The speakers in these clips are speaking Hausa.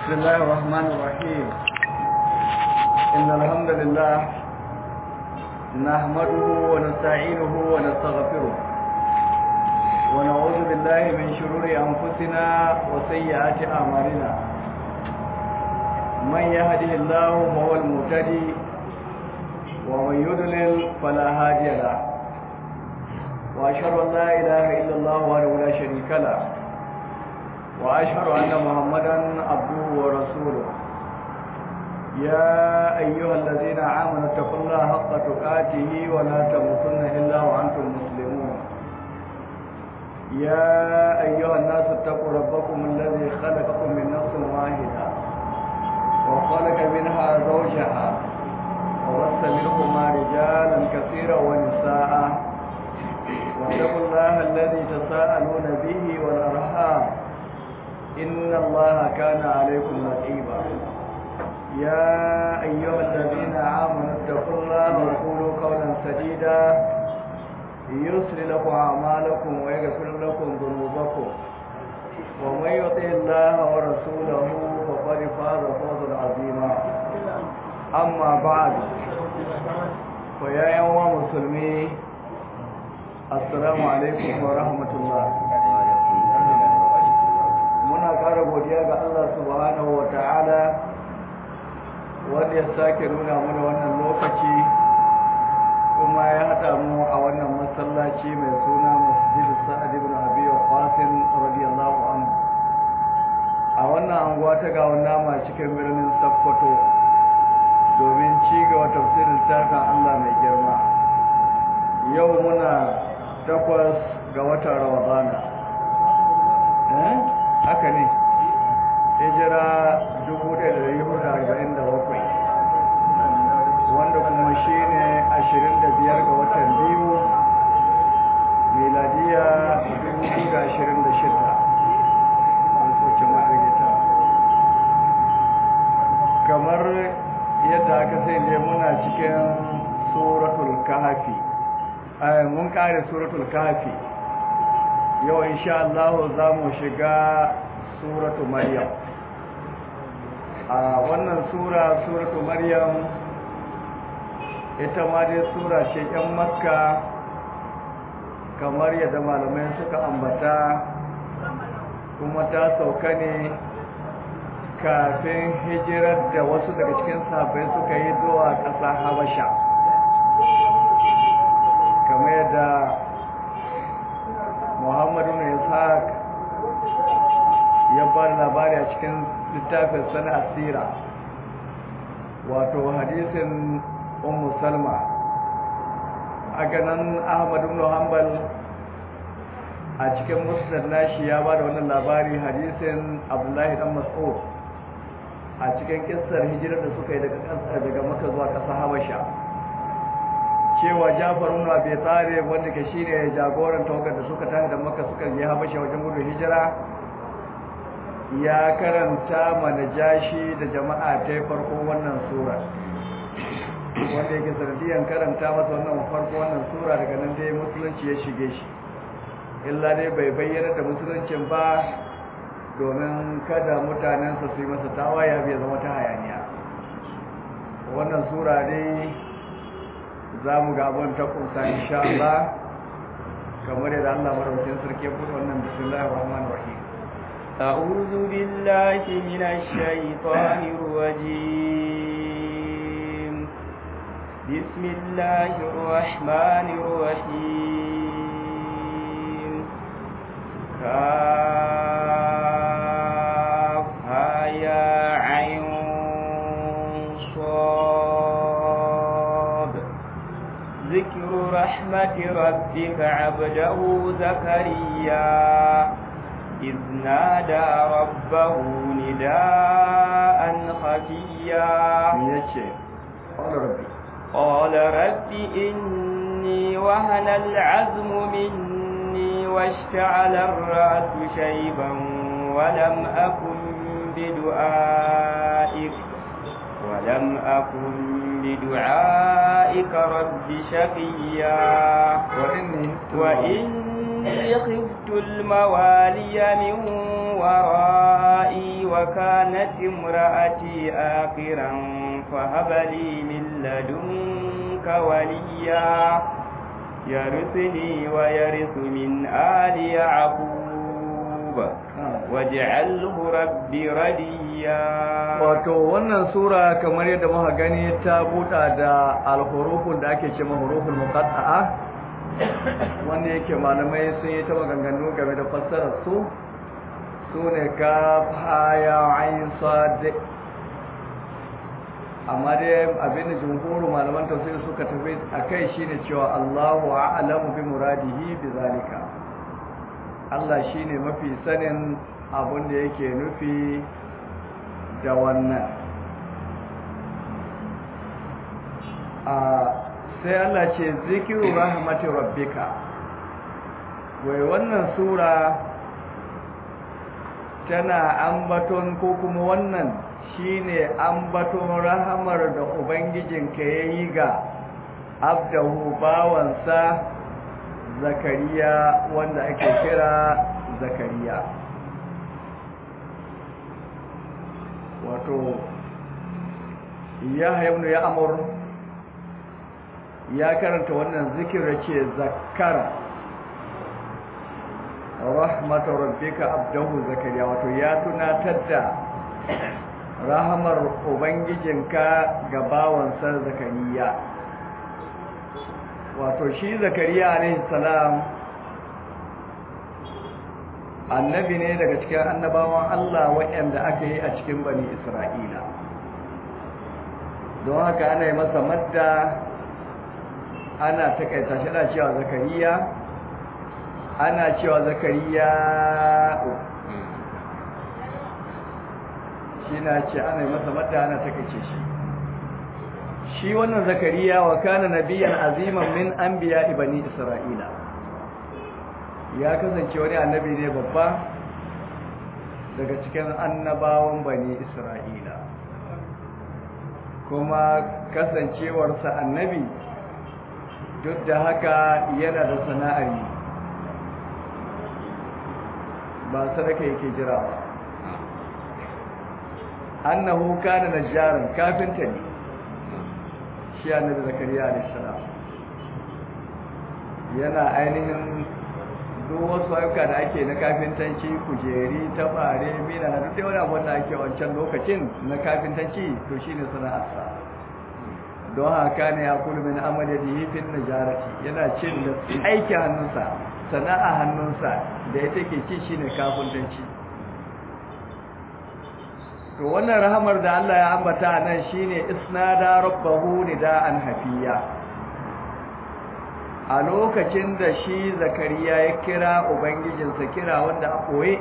بسم الله الرحمن الرحيم إن الحمد لله نحمده ونستعينه ونستغفره ونعوذ بالله من شرور أنفسنا وسيئات أعمالنا من يهده الله فهو المهتدي ومن يضلل فلا هادي له وأشهد أن لا إله إلا الله وحده لا شريك له وأشهد أن محمدا عبده ورسوله يا أيها الذين آمنوا اتقوا الله حق تقاته ولا تموتن إلا وأنتم مسلمون يا أيها الناس اتقوا ربكم الذي خلقكم من نفس واحدة وخلق منها زوجها وبث منهما رجالا كثيرا ونساء واتقوا الله الذي تساءلون به والأرحام إن الله كان عليكم رقيبا يا أيها الذين آمنوا اتقوا الله وقولوا قولا سديدا يسر لكم أعمالكم ويغفر لكم ذنوبكم ومن يطع الله ورسوله فقد فاز فوزا عظيما أما بعد فيا يوم مسلمين السلام عليكم ورحمة الله muna ƙara godiya ga Allah subhanahu wa ta'ala wanda ya sake nuna mana wannan lokaci kuma ya haɗa mu a wannan masallaci mai suna masjidu sa'ad ibn abi qasim radiyallahu anhu a wannan anguwa ta ga nama cikin birnin Sokoto domin ci gaba tafsirin tafin Allah mai girma yau muna takwas ga watan Ramadana eh haka ne hijira 1447 wanda kuma shi ne 25 ga watan biyu miladiya 2026 kamar yadda aka sai ne muna cikin suratul kahafi mun kare suratul kahafi yau insha Allah za mu shiga suratu maryam a wannan sura suratu maryam ita ma dai sura ce yan makka kamar yadda malamai suka ambata kuma ta sauka ne kafin hijirar da wasu daga cikin sahabbai suka yi zuwa ƙasa habasha kamar yadda muhammadu na ishaq ya ba labari a cikin littafin sana asira wato hadisin ummu salma a ganin ahmadu ibn hanbal a cikin musnad nashi ya ba da wannan labari hadisin abdullahi dan mas'ud a cikin kissar hijirar da suka yi daga kasar daga maka zuwa ƙasar habasha cewa Jafar ibn Abi Talib wanda ke shine jagoran tawagar da suka tafi da Makka suka je Habasha wajen gudun hijira ya karanta mana jashi da jama'a ta farko wannan sura wanda yake sanadiyan karanta masa wannan farko wannan sura daga nan dai musulunci ya shige shi illa dai bai bayyana da musuluncin ba domin kada mutanensa su yi masa tawaya bai zama ta hayaniya wannan sura dai za mu ga abin ta kusa insha Allah kamar yadda Allah maraukin sarki ya buɗe wannan bismillahir rahmanir rahim أعوذ بالله من الشيطان الرجيم بسم الله الرحمن الرحيم كافها يا عين صاد ذكر رحمة ربك عبده زكريا إذ نادى ربه نداء خفيا قال ربي قال رب إني وهن العزم مني واشتعل الرأس شيبا ولم أكن بدعائك ولم أكن بدعائك رب شقيا وإني وإني خفت الموالي من ورائي وكانت امرأتي آخرا فهب لي من لدنك وليا يرثني ويرث من آل يعقوب واجعله ربي رديا wato wannan sura kamar yadda muka gani ta buɗa da alhurufun da ake cewa huruful muqatta'a wanda yake malamai sun yi ta maganganu game da fassarar su sune kaf ha ya ain sad amma dai abin da jumhuru malaman tafsir suka tafi akai shine cewa Allahu a'lamu bi muradihi bi zalika Allah shine mafi sanin abin da yake nufi da wannan a sai Allah ce zikiru rahmati rabbika wai wannan sura tana ambaton ko kuma wannan shine ambaton rahamar da ubangijinka yayi ga abdahu bawansa zakariya wanda ake kira zakariya wato ya ibn ya amur ya karanta wannan zikirar ce zakara rahmatu rabbika abdahu zakariya wato ya tunatar da rahamar ubangijinka ga bawansa zakariya wato shi zakariya alaihi salam annabi ne daga cikin annabawan Allah waɗanda aka yi a cikin bani Isra'ila don haka ana yi masa madda ana takaita shi ana cewa zakariya ana cewa zakariya shi na ce ana yi masa madda ana takaice shi shi wannan zakariya wa kana nabiyan aziman min anbiya bani Isra'ila ya kasance wani annabi ne babba daga cikin annabawan bani isra'ila kuma kasancewarsa annabi duk da haka yana da sana'ar yi ba sadaka yake jira ba annahu kana najjaran kafinta ne shi annabi zakariya alayhi salam yana ainihin duk wasu ayyuka da ake na kafintanci kujeri tabare mina na duk wani abu da ake wancan lokacin na kafintanci to shine sana'arsa don haka ne ya kulu min amali da hifin najarati yana cin da aiki hannunsa sana'a hannunsa da ya take ci shine kafintanci to wannan rahamar da Allah ya ambata nan shine isnada rabbahu nida'an hafiya a lokacin da shi zakariya ya kira ubangijinsa kira wanda a ɓoye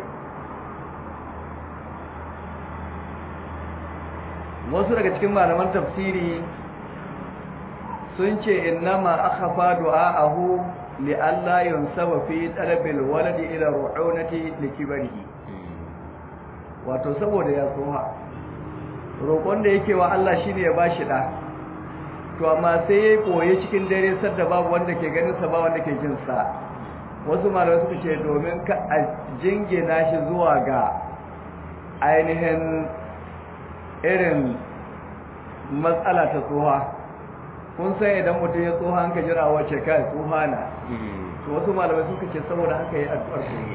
wasu daga cikin malaman tafsiri sun ce innama aka faɗo a ahu li'alla yunsaba fi talabil waladi ila ru'unati likibarihi wato saboda ya tsoha roƙon da yake wa Allah shine ya bashi da to amma sai ya koye cikin dare sadda babu wanda ke ganin sa ba wanda ke jin sa wasu malamai suka ce domin ka a jingina shi zuwa ga ainihin irin matsala ta tsoha kun san idan mutum ya tsoha an ka jira wace kai tsoha na to wasu malamai suka ce saboda haka yi addu'ar koye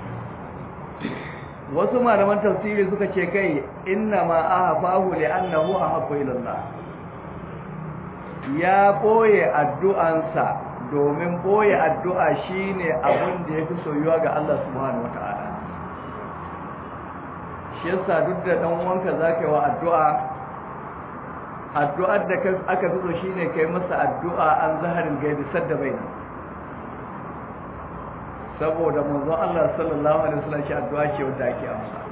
wasu malaman tafsiri suka ce kai inna ma ahafahu li annahu ahabbu ila Allah ya boye addu'ansa domin boye addu'a shine abin da yafi soyuwa ga Allah subhanahu wataala shi yasa duk da dan uwanka zaka yi wa addu'a addu'ar da aka fi so shine kai masa addu'a an zaharin gaibi sadda baina saboda manzon Allah sallallahu alaihi wasallam shi addu'a ce wanda ake amsa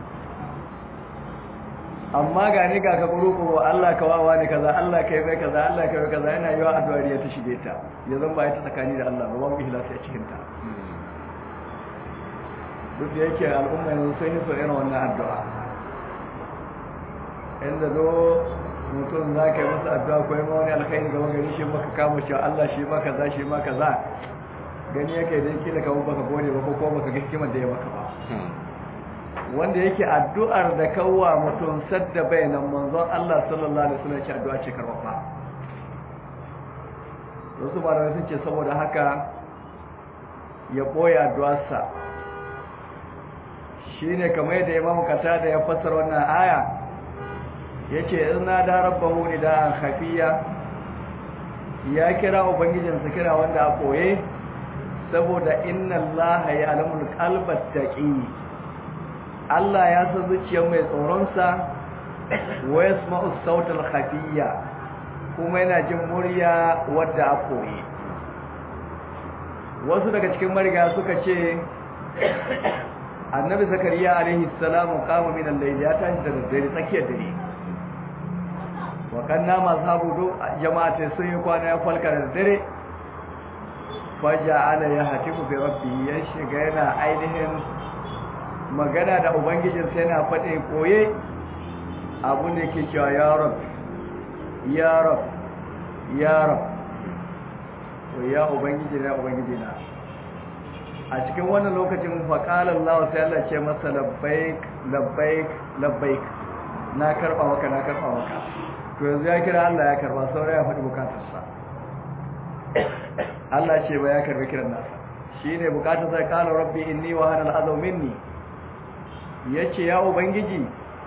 amma ga ni ga ka guru Allah ka wawa ni kaza Allah ka yi mai kaza Allah ka yi kaza yana yiwa addu'ar ya ta shige ta ya zan ba ita tsakani da Allah ba babu ihlasi a cikin ta duk da yake al'umma yanzu sun yi so irin wannan addu'a inda zo mutum za ka yi masa addu'a ko yi ma wani alkhairi ga wani shi maka kama cewa Allah shi ma kaza shi ma kaza gani yake dai kila ka baka gode ba ko ko baka ga hikimar da ya maka ba wanda yake addu'ar da kawwa mutum sadda bayanan manzon Allah sallallahu alaihi wasallam ce addu'a ce karɓa wasu malamai sun ce saboda haka ya ɓoye addu'arsa shine kamar yadda Imam Qatada ya fassara wannan aya yace inna da rabbahu nidaan khafiya ya kira ubangijinsa kira wanda a ɓoye saboda inna Allah ya alamul qalbat taqi Allah ya san zuciyar mai tsoronsa wa yasma'u sautal khafiyya kuma yana jin murya wadda a koyi wasu daga cikin mariga suka ce annabi zakariya alaihi salamu kama min al-layl ya tashi da dare tsakiyar dare wa kanna mazhabu jama'atai sun yi kwana ya falka da dare faja'ala ya hatifu bi rabbi ya shiga yana ainihin magana da ubangijinsa yana faɗe koye abin da ke cewa ya rab ya rab ya rab to ya ubangiji na ubangiji na a cikin wannan lokacin faƙalar Allah sai Allah ce masa labbaik labbaik labbaik na karɓa maka na karɓa maka to yanzu ya kira Allah ya karɓa saura ya faɗi bukatarsa Allah ce ba ya karɓi kiran nasa shine bukatarsa qala rabbi inni wa hana al'azam minni ya ce ya ubangiji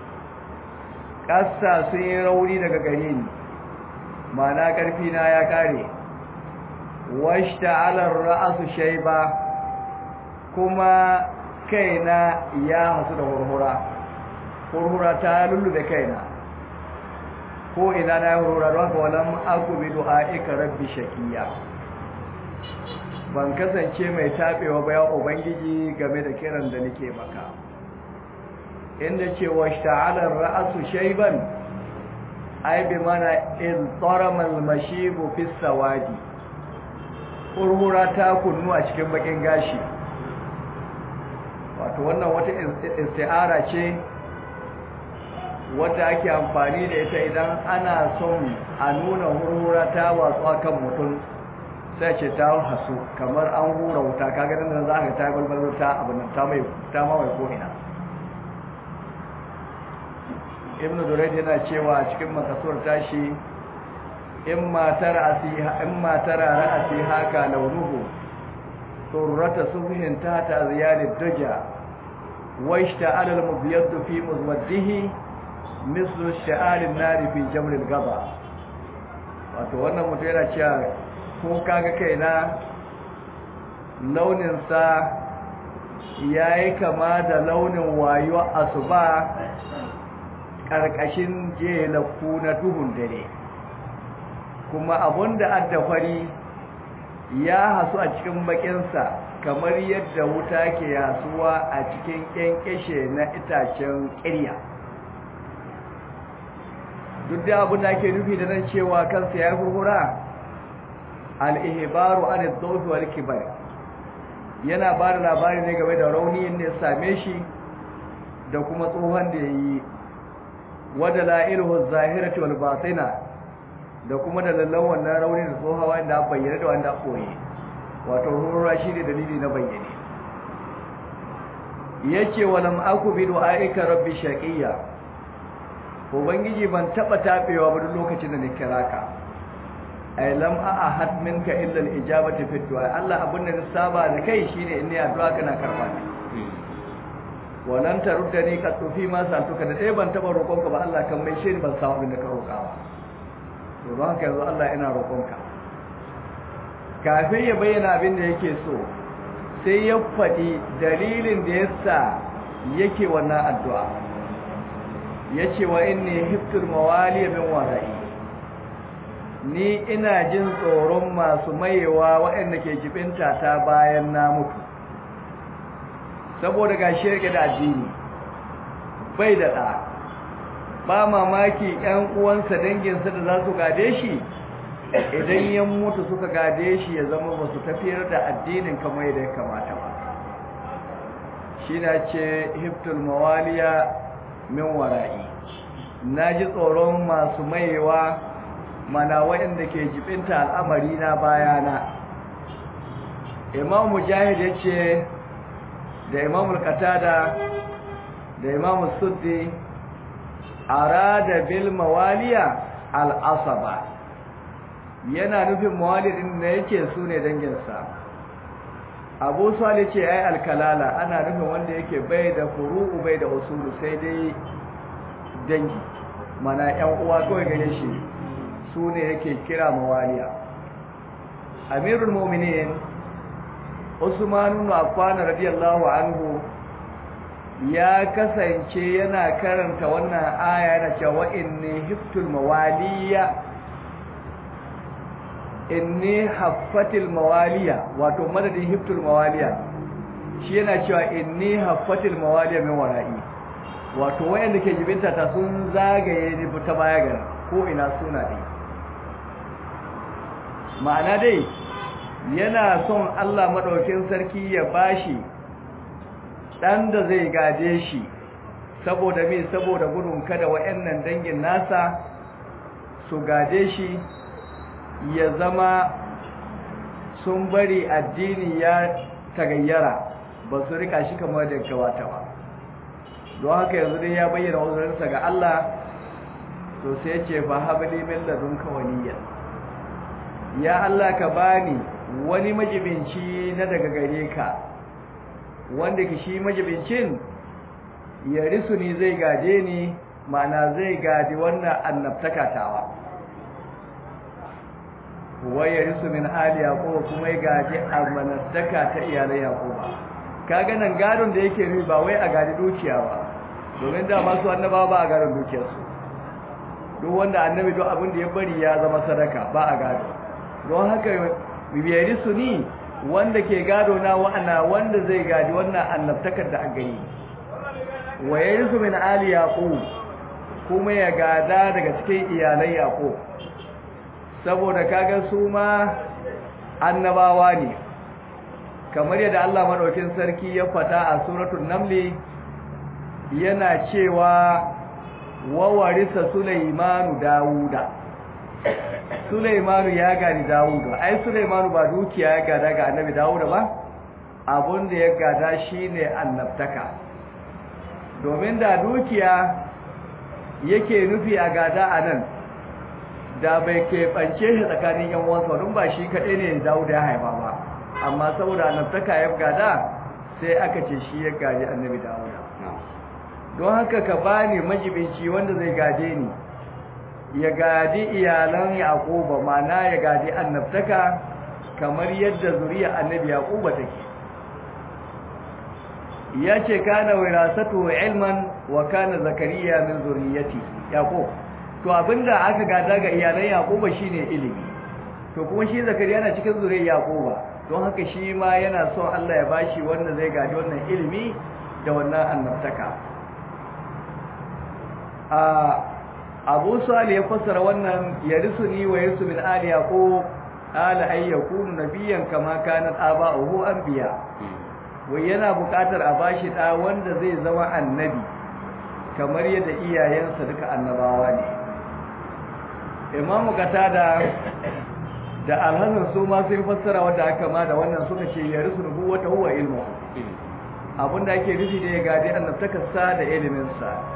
ƙasa sun yi rauni daga gare ni mana ƙarfina ya ƙare washta alar ra'asu shaiba kuma kaina ya hasu da hurhura hurhura ta lullube kaina ko ina na yi hurhura don haka walan akubi du'a'ika rabbi shakiya ban kasance mai taɓewa ba ya ubangiji game da kiran da nake maka inda ce wa shta'alar ra'asu shayban ai bi mana in taramal mashibu fi sawadi kurhura ta kunnu a cikin bakin gashi wato wannan wata isti'ara ce wadda ake amfani da ita idan ana son a nuna hurhura ta watsuwa kan mutum sai ce ta hasu kamar an hura wuta kaga nan za ka ta balbalo ta abin ta mai ta mawai ko ina ibn durayd yana cewa a cikin makasuwar tashi in matar asiha in matar ra'asi haka launuhu surrata subhin tata ziyadid duja washta ala al-mubyad fi muzwaddihi mislu sha'al an-nar fi jamr al-gaba wato wannan mutum yana cewa ko kaga kaina launin sa yayi kama da launin wayo asuba ƙarƙashin jelaku na duhun dare kuma abunda addafari ya hasu a cikin bakinsa kamar yadda wuta ke yasuwa a cikin ƙyanƙyashe na itacen ƙirya duk da abin da ake nufi da nan cewa kansa ya hurhura al'ihibaru an dauki wal kibar yana ba da labari ne game da rauni inda ya same shi da kuma tsohon da ya yi wadda la'iluhu zahirati wal batina da kuma da lallan wannan rauni da tsohawa inda bayyana da wanda koyi wato rura shi ne dalili na bayyane yace walam aku bi du'aika rabbi shaqiya ubangiji ban taba tabewa ba duk lokacin da ni kira ka ay lam ahad minka illa al ijabati fi du'a Allah abin da saba da kai shine in ni addu'a kana karba ni walan taruddani ka tufi ma santuka da dai ban taba roƙonka ba Allah kan mai shi ban samu abin da ka roƙa ba to don haka yanzu Allah ina roƙonka kafin ya bayyana abin da yake so sai ya faɗi dalilin da yasa yake wannan addu'a yace wa inni hiftul mawali min wara'i ni ina jin tsoron masu mayewa waɗanda ke jibinta ta bayan na mutu saboda ga shirke da addini bai da ɗa ba mamaki ‘yan uwansa danginsa da za su gade shi idan yan mutu suka gade shi ya zama ba su tafiyar da addinin kamar yadda ya kamata ba shi na ce hiftul mawaliya min wara'i na ji tsoron masu mayewa mana waɗanda ke jibinta al'amari na bayana imam mujahid ya ce da imam al-qatada da imam suddi arada bil mawaliya al asaba yana nufin mawalidin da yake su ne danginsa abu sali ce ai alkalala ana nufin wanda yake bai da furu'u bai da usulu sai dai dangi mana yan uwa kawai gare shi su ne yake kira mawaliya amirul mu'minin usman ibn affan radiyallahu anhu ya kasance yana karanta wannan aya yana cewa inni hiftul mawaliya inni haffatil mawaliya wato madadin hiftul mawaliya shi yana cewa inni haffatil mawaliya min wara'i wato wayanda ke jibinta ta sun zagaye ni ta baya ga ko ina suna dai ma'ana dai yana son Allah madaukin sarki ya bashi dan da zai gaje shi saboda me saboda gudun kada wayannan dangin nasa su gaje shi ya zama sun bari addini ya tagayyara ba su rika shi kamar da kawata ba don haka yanzu dai ya bayyana uzurinsa ga Allah to sai ya ce fa habli min ladunka waliya ya Allah ka bani wani majibinci na daga gare ka wanda ki shi majibincin ya risu ni zai gaje ni ma'ana zai gaji wannan annabtaka tawa waya risu min ali yaquba kuma ya gaji amanastaka ta iyalai yaquba kaga nan gadon da yake nufi ba wai a gadi dukiya ba domin da masu annabawa ba a gadon dukiyarsu duk wanda annabi duk abin da ya bari ya zama sadaka ba a gado don haka bibiyari su ni wanda ke gado na wa'ana wanda zai gadi wannan annabtakar da aka yi wa yarisu min ali yaqub kuma ya gada daga cikin iyalai yaqub saboda kaga su ma annabawa ne kamar yadda Allah madaukin sarki ya fata a suratul namli yana cewa wa warisa sulaimanu dauda sulaimanu ya gani dauda ai sulaimanu ba dukiya ya gada ga annabi dauda ba abun da ya gada shine annabtaka domin da dukiya yake nufi a gada anan da bai keɓance shi tsakanin yan uwansa don ba shi kaɗai ne dauda ya haifa ba amma saboda annabtaka ya gada sai aka ce shi ya gaji annabi dauda don haka ka bani majibinci wanda zai gaje ni ya gadi iyalan yaquba mana ya gadi annabtaka kamar yadda zuriya annabi yaquba take yace kana wirasatu ilman wa kana zakariya min zuriyati yaqub to abinda aka gada ga iyalan yaquba shine ilimi to kuma shi zakariya na cikin zuriyar yaquba don haka shi ma yana son Allah ya bashi wanda zai gadi wannan ilimi da wannan annabtaka a abu salih ya fassara wannan yarisuni wa yarisu min ali yaqub ala ay yakunu nabiyyan kama kanat aba'uhu anbiya wai yana buƙatar a bashi da wanda zai zama annabi kamar yadda iyayensa duka annabawa ne imamu qatada da alhassan su ma sun fassara wanda aka ma da wannan suka ce yarisu nubuwata huwa ilmu abinda ake nufi da ya gadi annabtakarsa da iliminsa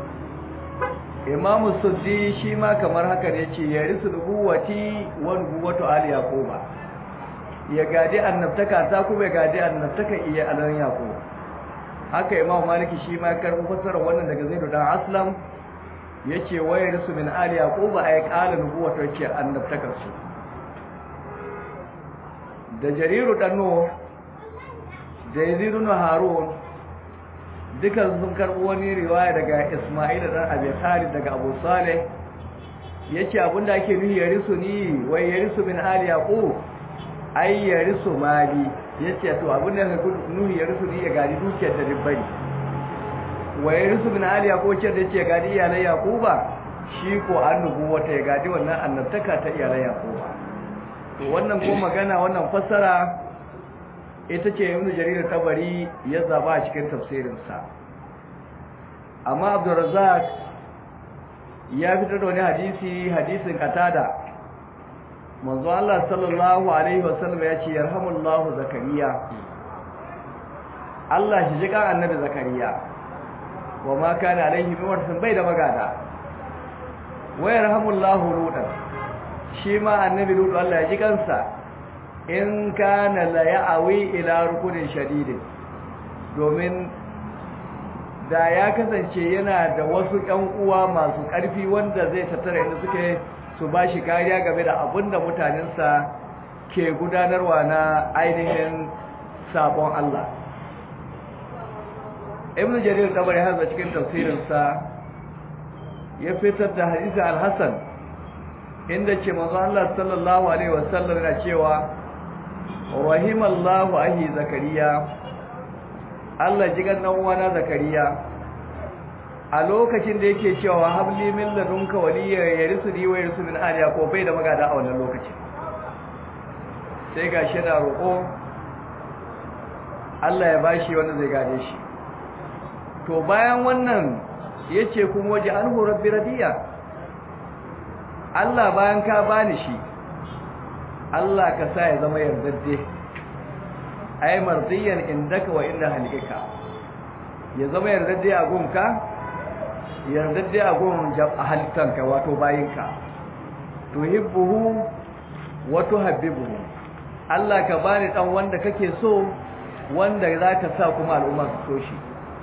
imamu suddi shi ma kamar haka ne ce ya risu nubuwati wa nubuwatu ali yaquba ya gadi annabtaka ta kuma ya gadi annabtaka iya alan yaqub haka imamu maliki shi ma karbu fasara wannan daga zaidu dan aslam yace wa ya risu min ali yaquba ay qala nubuwatu yace annabtakar su da jariru dan nuh da yazid harun dukan sun karɓi wani riwaya daga Ismail dan Abi Talib daga Abu Saleh yace abinda ake nuhi ya risu ni wai ya risu min ali yaqub ai ya risu mali yace to abinda ka nuhi ya risu ni ya gadi dukiyar da ribbari wai ya risu min ali yaqub ce da yace gadi iyalan yaquba shi ko annubu wata ya gadi wannan annabtaka ta iyalan yaquba to wannan ko magana wannan fassara ita ce ibn jarir tabari ya zaba a cikin tafsirinsa amma abdurrazzaq ya fitar da wani hadisi hadisin katada manzo Allah sallallahu alaihi wasallam ya ce yarhamullahu zakariya Allah shi jika annabi zakariya wa ma kana alaihi min warsin bai da magada wa yarhamullahu lutan shi ma annabi lutu Allah ya ji kansa in kana la ya'awi ila rukunin shadidin domin da ya kasance yana da wasu ƴan uwa masu ƙarfi wanda zai tattara inda suke su ba shi kariya game da abin da mutanensa ke gudanarwa na ainihin sabon Allah ibn jarir tabari har cikin tafsirinsa ya fitar da hadisi al-hasan inda ce manzo Allah sallallahu alaihi wasallam yana cewa rahimallahu ahi zakariya Allah ji gan dan uwana zakariya a lokacin da yake cewa habli min ladunka waliya yarisuni wa yarisu min ali ko bai da magada a wannan lokacin sai gashi da roƙo Allah ya bashi wanda zai gade shi to bayan wannan yace kuma waje anhu rabbi radiya Allah bayan ka bani shi Allah ka sa ya zama yardadde ai mardiyan indaka wa inda halika ya zama yardadde a gunka yardadde a gun halittanka wato bayinka tuhibbuhu wa tuhabbibuhu Allah ka bani dan wanda kake so wanda zaka sa kuma al'umma su so shi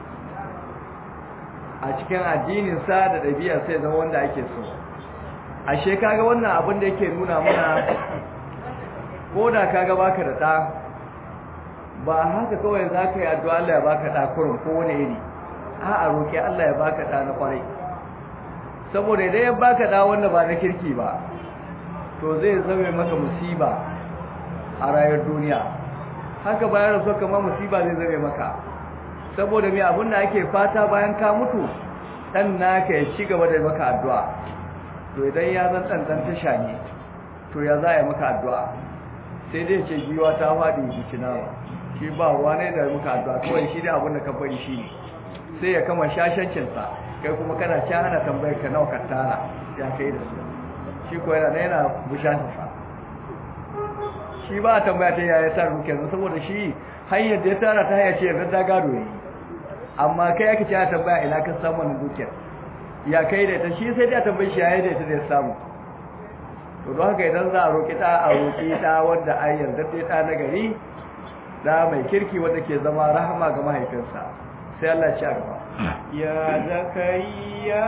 a cikin addinin sa da dabi'a sai zama wanda ake so ashe kaga wannan abin da yake nuna mana koda kaga baka da da ba haka kawai zaka yi addu'a Allah ya baka da kurun ko wani iri a a roki Allah ya baka da na kwarai saboda idan ya baka da wanda ba na kirki ba to zai zame maka musiba a rayuwar duniya haka bayan rasu kamar musiba zai zame maka saboda mai abin da ake fata bayan ka mutu dan naka ya ci gaba da maka addu'a to idan ya zan ɗanɗan tasha ne to ya za a yi maka addu'a sai dai ce giwa ta faɗi bikinawa shi ba ruwa ne da maka addu'a kawai shi dai abin da ka bari shi ne sai ya kama shashancinsa kai kuma kana ci ana tambayar ka nawa ka tara ya kai da su shi ko yana yana bushansa shi ba a tambaya ta yaya ta ruke yanzu saboda shi hanyar da ya tara ta hanyar ce yanzu ta gado yi amma kai ake ce a tambaya ina ka samu wannan dukiyar ya kai da ita shi sai da tambayi shi yayin da ita da ya samu to don haka idan za a roƙi ta a roƙi ta wanda ai yarda ta ta na gari da mai kirki wanda ke zama rahama ga mahaifinsa sai Allah ya ci gaba ya zakariya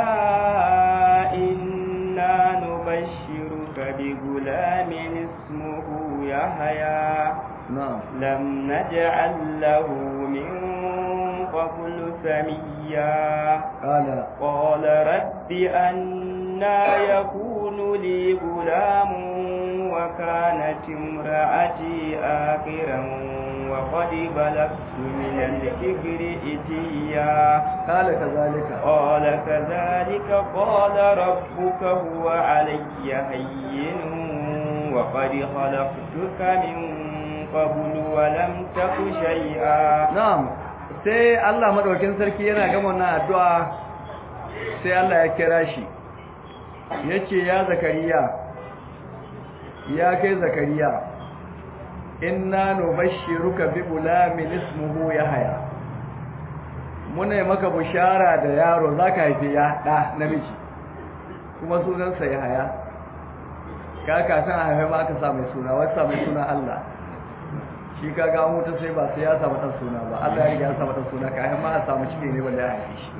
inna nubashshiruka bi gulamin ismuhu yahya na'am lam naj'al lahu min qablu samiyya qala قال رب أنا يكون لي غلام وكانت امرأتي آخرا وقد بلغت من الكبر إتيا قال كذلك قال كذلك قال ربك هو علي هين وقد خلقتك من قبل ولم تك شيئا na'am sai Allah madaukakin sarki yana gama wannan addu'a sai Allah ya kira shi yace ya zakariya ya kai zakariya inna nubashshiruka bi gulamin ismuhu yahya muna yi maka bushara da yaro zaka haife ya da namiji kuma sunansa yahya ka ka san a haife ma aka sa mai suna wasa mai suna Allah shi ka ga mutu sai ba sai ya samu dan suna ba Allah ya riga ya samu dan suna ka ai ma a samu cike ne wanda ya haife shi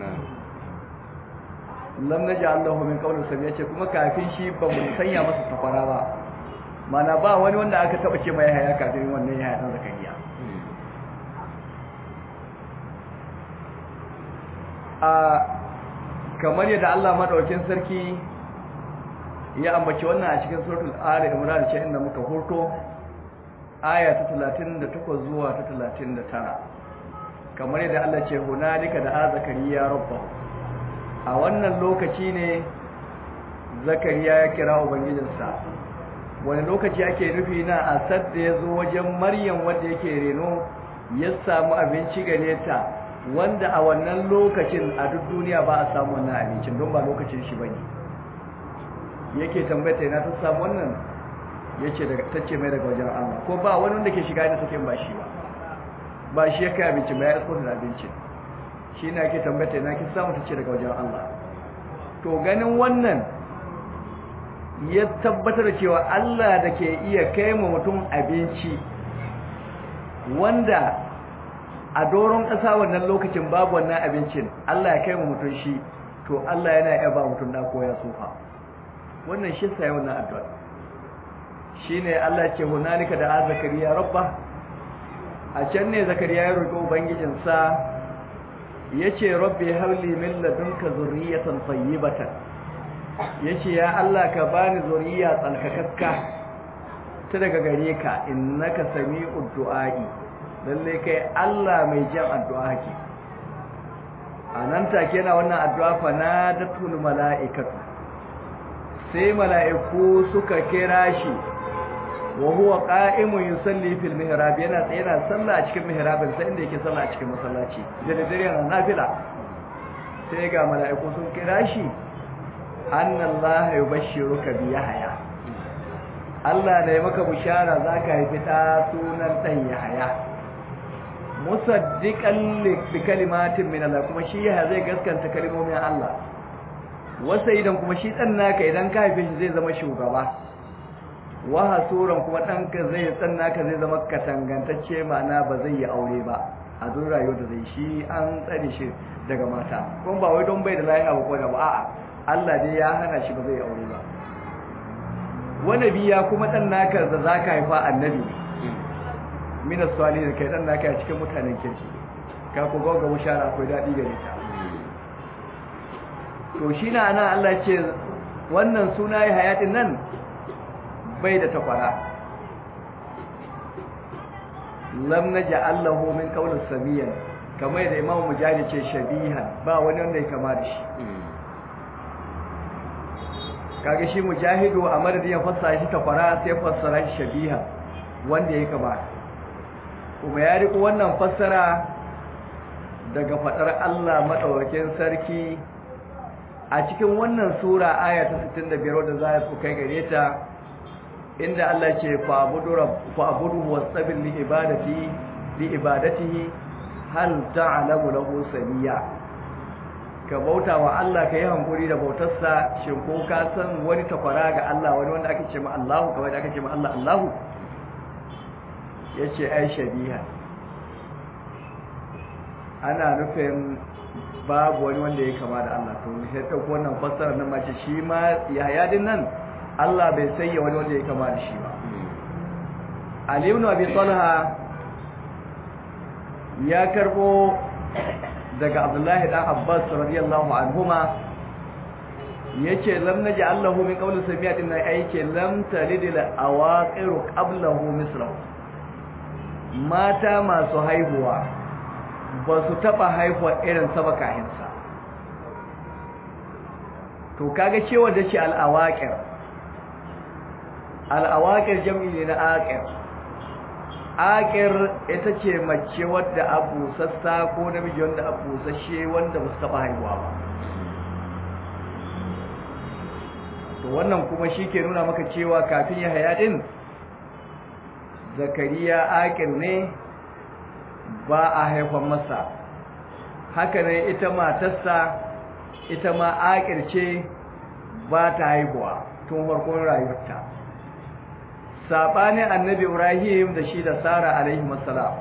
lam naj'al lahu min qawli sami yace kuma kafin shi ba mu sanya masa tafara ba mana ba wani wanda aka taba ce mai haya kafin wannan ya dan zakariya a kamar yadda Allah madaukakin sarki ya ambaci wannan a cikin suratul ali imran ce inda muka hurto aya ta 38 zuwa ta 39 kamar yadda Allah ce hunalika da zakariya rabbahu a wannan lokaci ne zakariya ya kira ubangijinsa wani lokaci ake nufi na asad da ya zo wajen maryam wanda yake reno ya samu abinci gare ta wanda a wannan lokacin a duk duniya ba a samu wannan abincin don ba lokacin shi bane yake tambayta ina ta samu wannan yace daga tace mai daga wajen Allah ko ba wani wanda ke shiga inda take ba shi ba ba shi ya kai abinci ba ya isko da abincin shi na ke tambata na ki samu ta ce daga wajen Allah to ganin wannan ya tabbatar da cewa Allah da ke iya kai ma mutum abinci wanda a doron ƙasa wannan lokacin babu wannan abincin Allah ya kai ma mutum shi to Allah yana iya ba mutum da koya sufa wannan shi sai wannan addu'a shine Allah ya ce hunalika da zakariya rabba a can ne zakariya ya roƙi ubangijinsa yace rabbi habli min ladunka zurriyatan tayyibatan yace ya Allah ka bani zuriya tsalkakakka ta daga gare ka innaka sami'ud du'a'i lalle kai Allah mai jin addu'a ke anan take na wannan addu'a fa nadatul mala'ikatu sai mala'iku suka kira shi wa huwa qa'imun yusalli fil mihrab yana tsaye yana sallah a cikin mihrabin sai inda yake sallah a cikin masallaci da dare yana nafila sai ga mala'iku sun kira shi annallaha yubashshiruka bi yahya Allah da ya maka bishara zaka haifi da sunan dan yahya musaddiqan li kalimatin min Allah kuma shi yahya zai gaskanta kalmomin Allah wasa idan kuma shi dan naka idan ka haife shi zai zama shugaba wa hasuran kuma ɗanka zai tsanna ka zai zama katangantacce ma'ana ba zai yi aure ba a zuwa rayuwar da zai shi an tsare shi daga mata kuma ba wai don bai da lafiya ba ko da ba a'a Allah dai ya hana shi ba zai yi aure ba wani biya kuma ɗan naka da za ka haifa annabi mina swali da kai ɗan naka a cikin mutanen kirki ka ku ga mushara akwai daɗi gare ta to shi na ana Allah ce wannan suna ya hayatin nan bai da takwara lam naj'al lahu min qawlis samiyan kamar da imamu mujahid ce shabihan ba wani wanda ya kama da shi kage shi mujahidu a madadin ya fassara shi takwara sai fassara shi shabiha wanda ya kama kuma ya riko wannan fassara daga fadar Allah madaukakin sarki a cikin wannan sura aya ta 65 wadda za ku kai gare ta inda Allah ce fa'budu wasabil li ibadati li ibadatihi hal ta'lamu lahu samiya ka bauta wa Allah kai hankuri da bautarsa shin ko ka san wani takwara ga Allah wani wanda ake ce ma Allahu kawai da ake ce ma Allah Allahu yace ai shabiha ana nufin babu wani wanda ya kama da Allah to sai ta wannan fassara nan mace shi ma yahya din nan Allah bai sayya wani wanda ya kama da shi ba Ali ibn Abi Talha ya karbo daga Abdullahi dan Abbas radiyallahu anhuma yace lam naji Allahu min qawli samiyatin na aike lam talidil awaqiru qablahu mislahu mata masu haihuwa ba su taba haihuwa irin sabakahinsa to kaga cewa da ce al-awaqir al'awakir jam'i ne na akir akir ita ce mace wadda abu sassa ko namiji wanda abu sashe wanda ba su taɓa haihuwa ba to wannan kuma shi ke nuna maka cewa kafin ya haya ɗin zakariya akir ne ba a haifan masa haka ne ita matarsa ita ma akir ce ba ta haihuwa tun farkon rayuwarta sabanin annabi Ibrahim da shi da Sara alaihi wassalam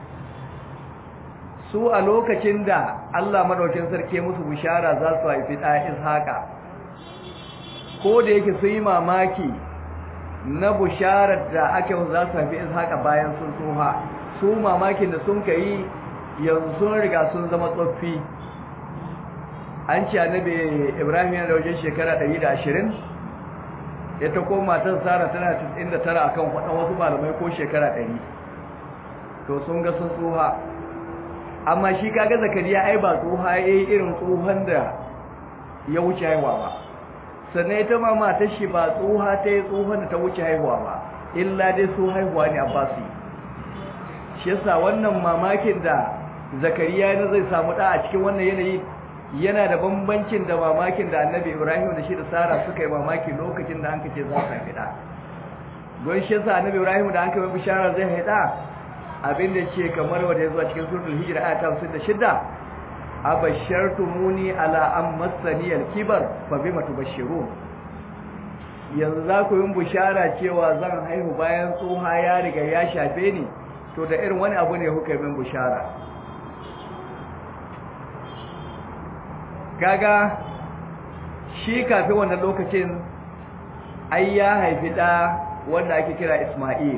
su a lokacin da Allah madaukin sarki musu bishara za su haifi da Ishaqa ko da yake sun yi mamaki na bisharar da ake za su haifi Ishaqa bayan sun tsoha su mamakin da sun kai yanzu sun riga sun zama tsoffi an ce annabi Ibrahim yana da wajen shekara 120 ita ko matar Sara tana 99 akan wadan wasu malamai ko shekara 100 to sun ga sun tsoha amma shi kaga Zakariya ai ba tsoha yayi irin tsohon da ya wuce haihuwa ba sannan ita ma matar shi ba tsoha ta yi tsohon da ta wuce haihuwa ba illa dai su haihuwa ne Abbasi shi yasa wannan mamakin da Zakariya ne zai samu da a cikin wannan yanayi yana da bambancin da mamakin da annabi ibrahim da shi da sara suka yi mamaki lokacin da an kace za su haifi da don shi yasa annabi ibrahim da an kai bishara zai haida abin da ce kamar wanda ya zuwa cikin suratul hijra aya ta 56 abashartumuni ala an massani al-kibar fa bima tubashshirun yanzu za ku yi bushara cewa zan haihu bayan tsoha ya riga ya shafe ni to da irin wani abu ne kuka min bushara kaga shi kafin wannan lokacin ai ya haifi da wanda ake kira Isma'il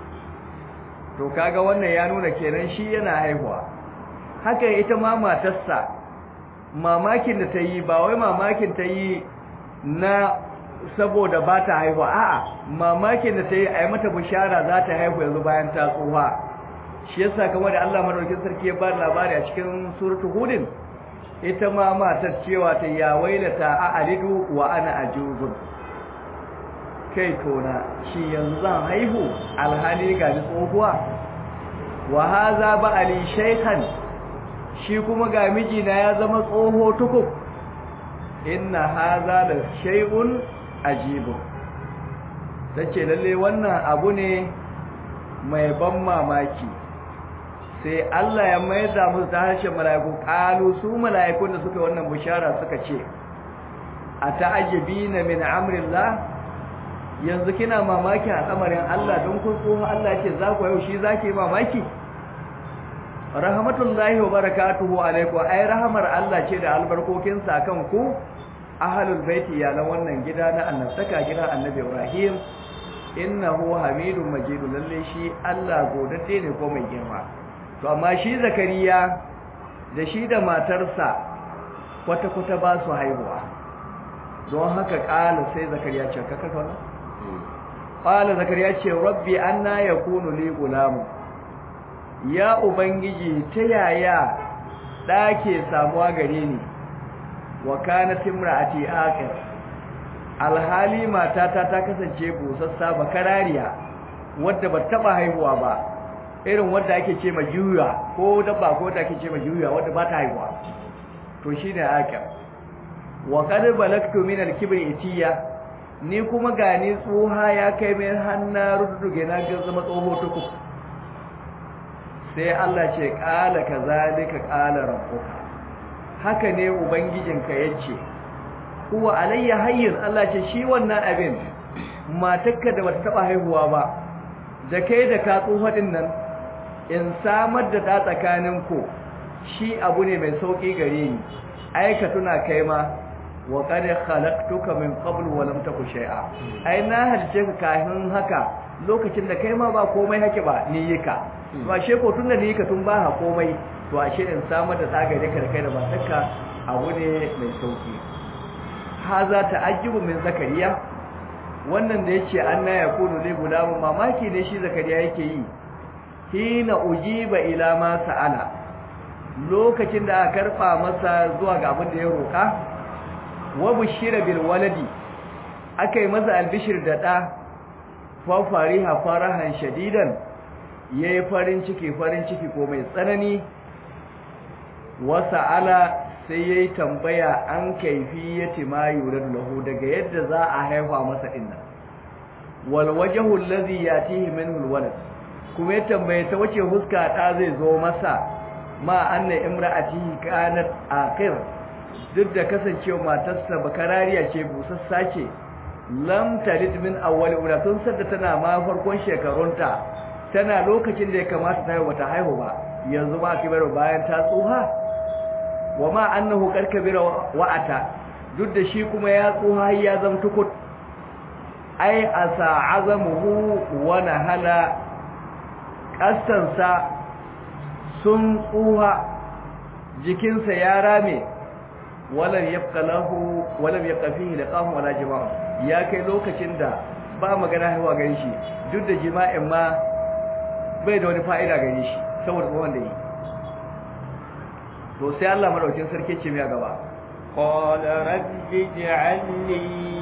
to kaga wannan ya nuna kenan shi yana haihuwa haka ita ma matarsa mamakin da ta yi ba wai mamakin ta yi na saboda ba ta haihuwa a'a mamakin da ta yi a yi mata bishara za ta haihu yanzu bayan ta tsoha shi yasa kamar da Allah madaukakin sarki ya ba labari a cikin suratul hudin ita ma matar cewa ta ya wailata a alidu wa ana ajuzun kai tona shi yanzu zan haihu alhali ga ni tsohuwa wa haza ba ali shaykhan shi kuma ga mijina ya zama tsoho tukub inna haza la shay'un ajibu tace lalle wannan abu ne mai ban mamaki sai Allah ya maida musu ta harshen mala'iku qalu su mala'ikun da suka wannan bishara suka ce ata'ajibina min amrillah yanzu kina mamaki al'amarin Allah don kun so Allah ce za ku yau shi zake mamaki rahmatullahi wa barakatuhu alaikum ai rahmar Allah ce da albarkokin sa kan ku ahlul baiti ya na wannan gida na annabtaka gida annabi Ibrahim innahu hamidun majid lalle shi Allah godade ne ko mai girma to amma shi zakariya da shi da matarsa kwata kwata ba su haihuwa don haka kala sai zakariya ce kaka kana qala zakariya ce rabbi anna yakunu li gulamu ya ubangiji ta yaya da ke samuwa gare ni wa kanat imraati aqir alhali matata ta kasance busassa bakarariya wadda ba taba haihuwa ba irin wadda ake ce ma juya ko dabba ko wadda ake ce ma juya wadda ba ta haihuwa to shine aqir wa qad balagtu min al-kibri itiya ni kuma gani tsoha ya kai mai hanna rudduge na ga zama tsoho tuku sai Allah ce kala kazalika kala rabbuka haka ne ubangijinka yace huwa alayya hayyin Allah ce shi wannan abin matakka da bata taba haihuwa ba da kai da ka tsoho din nan in samar da ta tsakanin ku shi abu ne mai sauki gare ni aika tuna kai ma wa qad khalaqtuka min qabl wa lam taku shay'a ai na halice ka kafin haka lokacin da kai ma ba komai hake ba ni yika to ashe ko tunda ni yika tun ba ha komai to ashe in samar da tsaga da kai da matarka abu ne mai sauki haza ta'ajjubu min zakariya wannan da yace anna yakunu li gulamu mamaki ne shi zakariya yake yi hina ujiba ila ma sa'ala lokacin da aka karfa masa zuwa ga abin da ya roka wa bushira bil waladi akai masa albishir da da fa fariha farahan shadidan yayi farin ciki farin ciki ko mai tsanani wa sa'ala sai yayi tambaya an kaifiyati ma yurad lahu daga yadda za a haifa masa dinnan wal wajhu allazi yatihi minhu alwalad kuma ya tambaye ta wace huska ta zai zo masa ma anna imra'atihi kanat akhir duk da kasancewa matarsa bakarariya ce busassa ce lam talid min awwal ula tun sadda tana ma farkon shekarunta tana lokacin da ya kamata ta haihu ta haihu ba yanzu ma kibar bayan ta tsuha wa ma annahu karkabira wa'ata duk da shi kuma ya tsuha ya zama tukut ai asa azamuhu wa nahala kastansa sun tsuha jikinsa ya rame walam yabqa lahu walam yabqa fihi liqahum wala jima' ya kai lokacin da ba magana haihuwa gare shi duk da jima'in ma bai da wani fa'ida gare shi saboda tsohon da yi to sai Allah madaukin sarki ce mai gaba qala rabbi ij'alni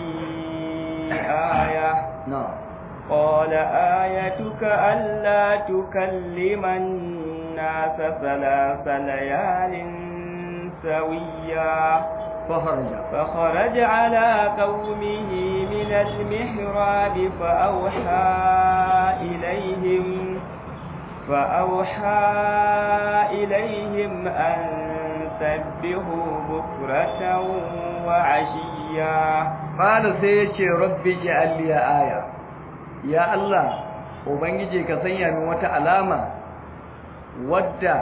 aya na qala ayatuka alla tukalliman nasa thalatha layalin sawiya فخرج فخرج على قومه من المحراب فأوحى إليهم فأوحى إليهم أن فسبحوا بكرة وعشيا قال سيتي ربي اجعل لي آية يا الله ubangiji ka sanya min wata alama wadda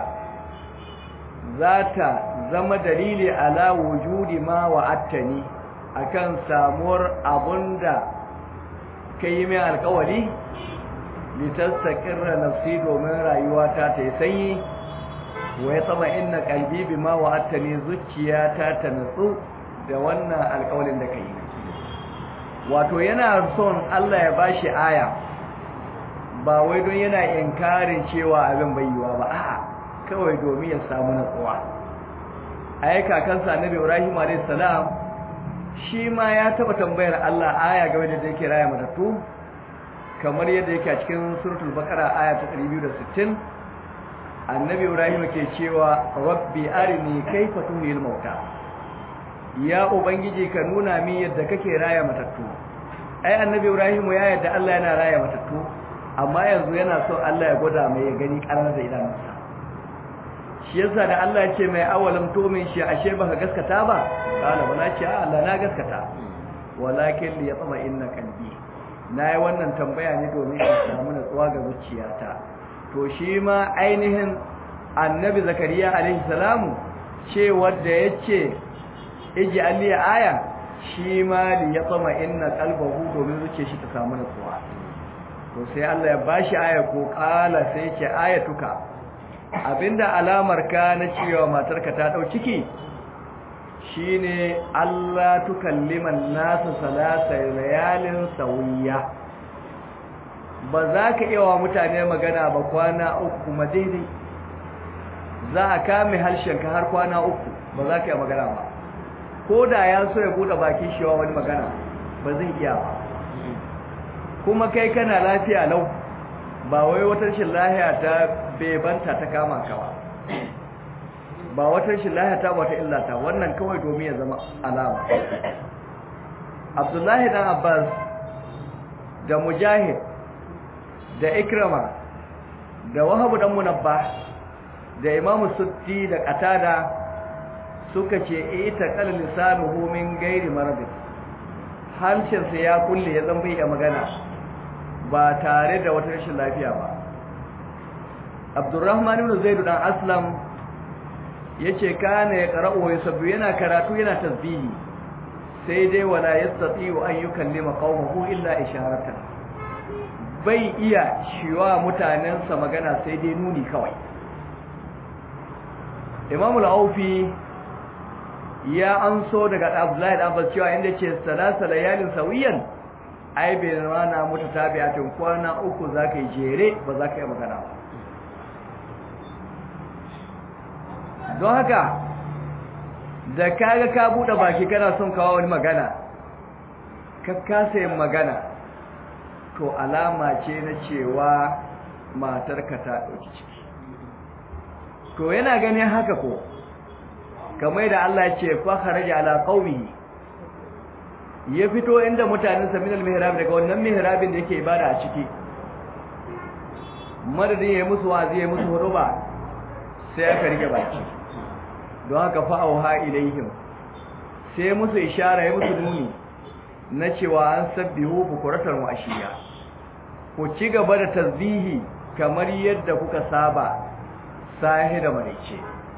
za ta zama dalili ala wujudi ma wa'attani akan samuwar abunda kai mai alkawari litastaqirra nafsi domin rayuwata ta yi sanyi wa ya tsama inna qalbi bima wa'attani zuciyata ta nutsu da wannan alkawarin da kai wato yana son Allah ya bashi aya ba wai don yana inkarin cewa abin bai yiwa ba a'a kawai domin ya samu natsuwa ai kakansa annabi Ibrahim alayhis salam shi ma ya taba tambayar Allah aya game da yake raya matattu kamar yadda yake a cikin suratul baqara aya ta 260 annabi Ibrahim ke cewa rabbi arini kayfa tuhil mauta ya ubangiji ka nuna min yadda kake raya matattu ai annabi Ibrahim ya yadda Allah yana raya matattu amma yanzu yana so Allah ya gwada mai ya gani karar da idanunsa shi yasa da Allah ya ce mai awalam tumin shi ashe baka gaskata ba kana wala ce Allah na gaskata walakin li yatma inna qalbi nayi wannan tambaya ne domin in samu natsuwa ga zuciyata to shi ma ainihin annabi zakariya alaihi salamu ce wanda yace iji alli aya shi ma li yatma inna qalbahu domin zuciyar shi ta samu natsuwa to sai Allah ya bashi aya ko kala sai ce ayatuka abinda alamar ka na cewa matarka ta dau ciki shine Allah tukalliman nasu salasa layalin sawiya ba za ka iya wa mutane magana ba kwana uku kuma daidai za a kame harshenka har kwana uku ba za ka iya magana ba ko da ya so ya bude bakin shi wa wani magana ba zai iya ba kuma kai kana lafiya lau ba wai wata rashin lahiya ta bebanta ta kama ka ba ba wata rashin lahiya ta wata illata wannan kawai domin ya zama alama Abdullahi dan Abbas da Mujahid da Ikrama da Wahab dan Munabbah da Imam Sutti da Qatada suka ce ita qal lisanuhu min ghairi marad harshensa ya kulle ya zama bai magana ba tare da wata rashin lafiya ba Abdurrahman ibn Zaid dan Aslam yace kana ya qara'u wa yusabbihu yana karatu yana tasbihi sai dai wala yastati'u an yukallima qaumahu illa isharatan bai iya shiwa mutanensa magana sai dai nuni kawai Imam al-Aufi ya anso daga Abdullahi dan Abbas cewa inda ce salasa layalin sawiyan ai bai rana mutu tabi'atin kwana uku zaka yi jere ba zaka yi magana ba don haka da kaga ka bude baki kana son kawo wani magana ka kasa yin magana to alama ce na cewa matarka ta dauki ciki to yana ganin haka ko kamar da Allah ya ce fa kharaja ala qaumihi ya fito inda mutanen sa minal mihrab daga wannan mihrabin da yake ibada a ciki madadin ya musu wazi ya musu huruba sai aka rike baki don haka fa auha ilaihim sai musu ishara ya musu nuni na cewa an sabbihu bukuratan wa ashiya ku ci gaba da tasbihi kamar yadda kuka saba sahi da marice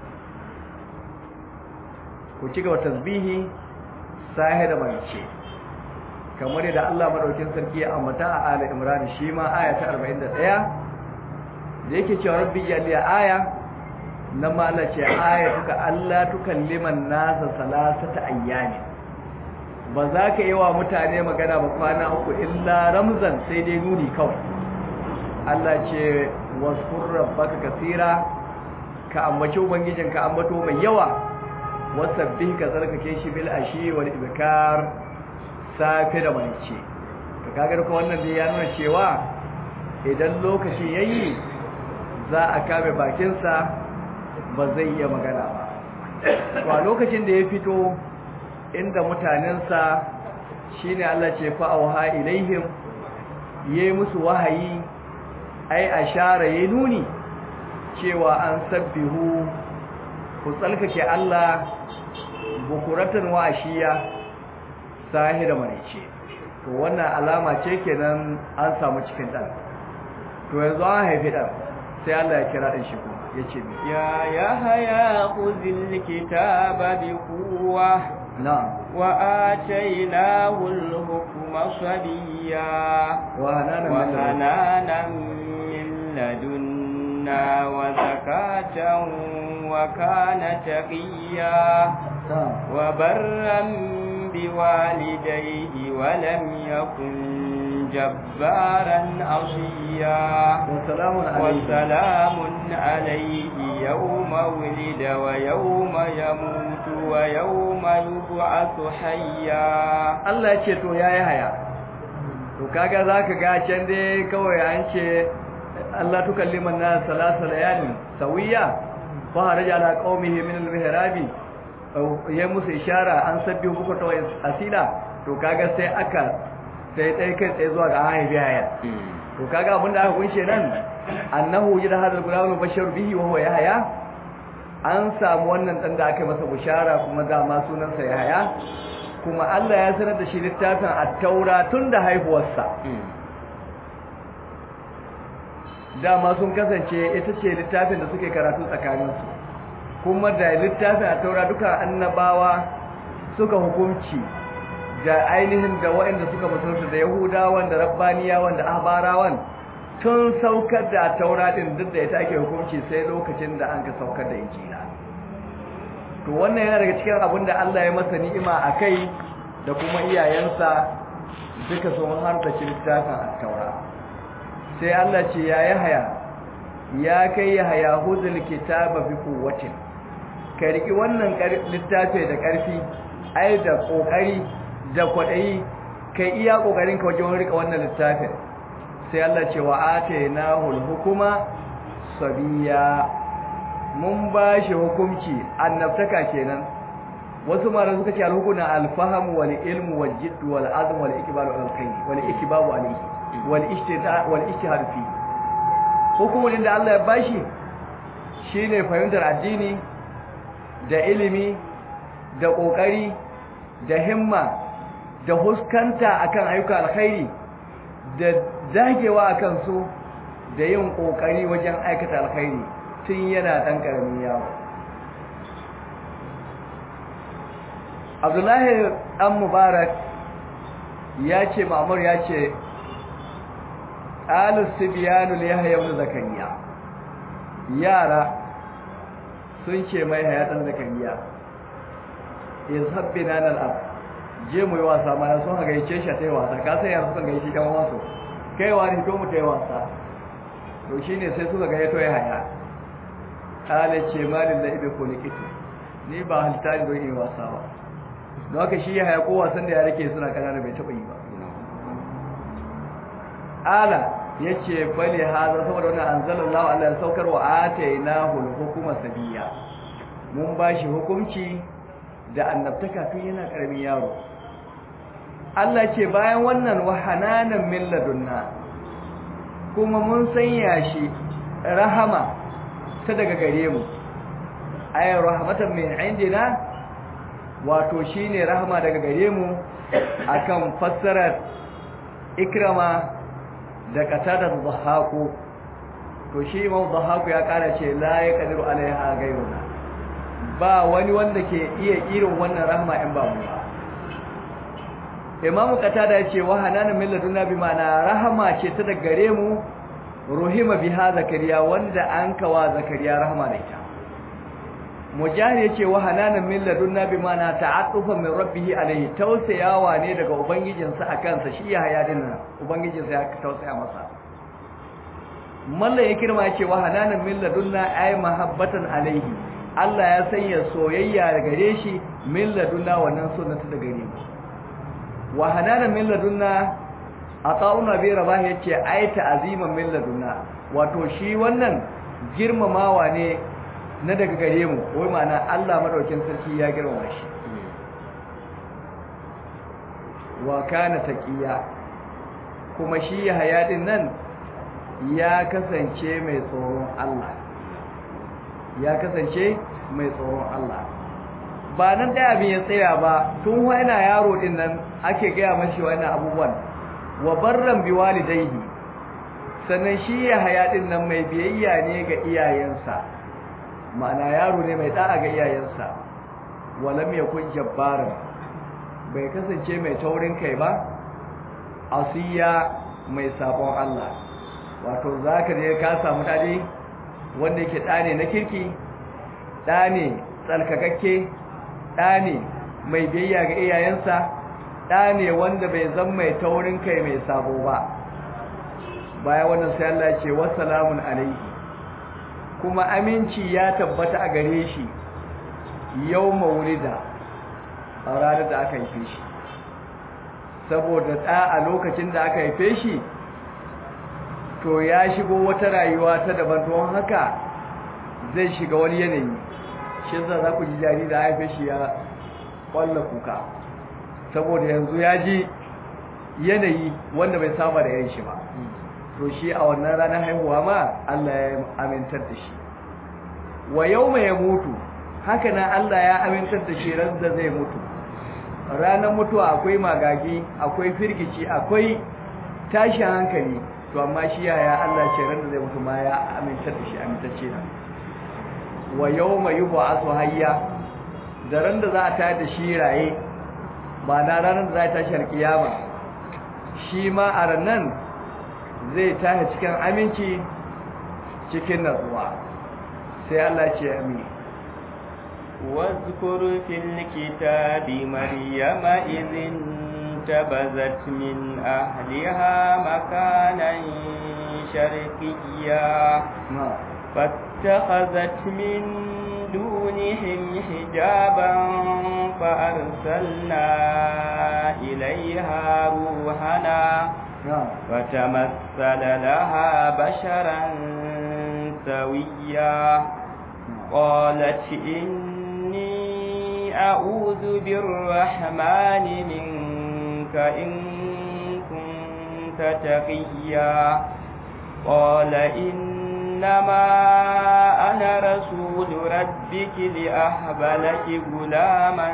ku ci gaba tasbihi sahi da marice kamar yadda Allah madaukin sarki ya ambata a Ali Imran shi ma aya ta 41 da yake cewa rabbi jalli aya nan ma Allah ce aya tuka Allah tukalliman nasa salasata ayyami ba za ka yi wa mutane magana ba kwana uku illa ramzan sai dai nuni kawai Allah ce wasfur rabbaka kasira ka ambaci ubangijin ka ambato mai yawa wasabbih ka tsarkake shi bil ashi wal ibkar safi da manice to kaga ko wannan dai ya nuna cewa idan lokaci yayi za a kame bakin sa ba zai iya magana ba to a lokacin da ya fito inda mutanensa shine Allah ce fa auha ilaihim yayi musu wahayi ai ashara yayi nuni cewa an sabbihu ku tsalkake Allah bukuratan wa ashiya sahi da marice to wannan alama ce kenan an samu cikin dan to yanzu an haifi dan sai Allah ya kira din shi kuma yace mi يا يحيى خذ الكتاب بقوة na'am وآتيناه الحكم صبيا wa hananan min ladun- وحنانا من لدنا وزكاة وكان تقيا na'am وبرا بوالديه ولم يكن جبارا عصيا wa salamun alayhi وسلام عليه يوم ولد ويوم يموت ويوم يبعث حيا Allah ya ce to yayi haya to kaga zaka ga can dai kawai an ce Allah tukalliman nas salasa layalin sawiya fa haraja ala qaumihi min al-mihrabi ya musu ishara an sabbi buku ta asila to kaga sai aka sai dai kai tsaye zuwa ga haifi haya to kaga abinda aka kunshe nan annahu yida hadal gulam bashar bihi wa huwa yahya an samu wannan dan da aka yi masa bushara kuma dama sunansa yahya kuma Allah ya sanar da shi littafin at-taura tun da haihuwarsa dama sun kasance ita ce littafin da suke karatu tsakaninsu kuma da littafin at-taura duka annabawa suka hukunci da ainihin da waɗanda suka musulunta da yahudawan da rabbaniyawan da ahbarawan tun saukar da taura din duk da ita ake hukunci sai lokacin da an ka saukar da injila to wannan yana daga cikin abin da Allah ya masa ni'ima a kai da kuma iyayensa duka sun harta littafin at-taura sai Allah ce ya yahaya ya kai yahaya huzul kitaba bi quwwatin ka riki wannan littafi da ƙarfi ai da kokari da kwadayi kai iya kokarin ka wajen rika wannan littafin sai Allah ce wa atainahu al-hukuma sabiya mun ba shi hukunci annabtaka kenan wasu mara suka ce al-hukuna al-fahm wal ilm wal jidd wal azm wal ikbal wal khayr wal ikbabu alayhi wal ijtihad wal ijtihad fi hukumin da Allah ya bashi shine fahimtar addini da ilimi da kokari da himma da huskanta akan ayyuka alkhairi da dagewa akan su da yin kokari wajen aikata alkhairi tun yana dan karamin yawo Abdullahi dan Mubarak ya ce Ma'mur ya ce Alus Sibyanu li Yahya ibn Zakariya yara sun ce mai hayatan Zakariya yazhabbina al-ab je mu yi wasa mana sun haga yace shi ta yi wasa ka san yara suka ga shi kan wasu kai wani to mu ta yi wasa to shine sai suka ga yato ya haya ala ce malin da ibe ko likiti ni ba halitta ne don yi wasa ba don haka shi ya haya ko wasan da ya rike suna kanana bai taba yi ba ala yace bale hada saboda wannan anzalallahu Allah ya saukar wa atainahu al-hukma sabiya mun bashi hukunci da annabtaka tun yana karamin yaro Allah ce bayan wannan wahananan min ladunna kuma mun sanya shi rahama ta daga gare mu ay rahmatan min indina wato shine rahama daga gare mu akan fassarar ikrama da qatada dhahaku to shi imam dhahaku ya kara ce la yaqdiru alaiha gairuna ba wani wanda ke iya irin wannan rahama in ba mu ba imamu qatada yace wa hananan min ladunna bi ma'ana rahama ce ta daga gare mu ruhima biha zakariya wanda an kawa zakariya rahama da ita mujahid yace wa hananan min ladunna bi ma'ana ta'attufa min rabbih alayhi tausayawa ne daga ubangijinsa akan sa shi ya haya din ubangijinsa ya tausaya masa malla ya kirma yace wa hananan min ladunna ay mahabbatan alayhi Allah ya sanya soyayya gare shi min ladunna wannan sunnata da gare mu wa hananan min ladunna ata'una bi rabah yace ai ta'aziman min ladunna wato shi wannan girmamawa ne na daga gare mu wai ma'ana Allah madaukin sarki ya girmama shi wa kana taqiya kuma shi hayadin nan ya kasance mai tsoron Allah ya kasance mai tsoron Allah ba nan da abin ya tsaya ba tun yana yaro din nan ake gaya mashi wannan abubuwan wa barran bi walidayhi sannan shi ya haya din nan mai biyayya ne ga iyayensa ma'ana yaro ne mai da'a ga iyayensa walam yakun jabbaran bai kasance mai taurin kai ba asiya mai sabon Allah wato zaka je ka samu dade wanda yake dane na kirki dane tsalkakakke dane mai biyayya ga iyayensa dane wanda bai zan mai taurin kai mai sabo ba baya wannan sai Allah ya ce wassalamun alaihi kuma aminci ya tabbata a gare shi yau maulida a ranar da aka haife shi saboda ɗa a lokacin da aka haife shi to ya shigo wata rayuwa ta daban don haka zai shiga wani yanayi shi za za ku ji jari da haife shi ya ƙwalla kuka saboda yanzu ya ji yanayi wanda bai saba da yan shi ba to shi a wannan ranar haihuwa ma Allah ya amintar da shi wa yau mai mutu haka nan Allah ya amintar da shi ran da zai mutu ranar mutuwa akwai magagi akwai firgici akwai tashin hankali to amma shi yaya Allah ce ran da zai mutu ma ya amintar da shi amintacce na wa yawma yub'athu hayya da ran da za a tayar da shi raye ba na ranar da za a tashi alkiyama shi ma a ranan zai tashi cikin aminci cikin natsuwa sai Allah ce amin واذكر في الكتاب مريم إذ انتبذت من أهلها مكانا شرقيا فاتخذت من دونهم حجابا فأرسلنا إليها روحنا فتمثل لها بشرا سويا قالت إني أعوذ بالرحمن منك إن كنت تقيا قال إنما أنا رسول ربك لأهب لك غلاما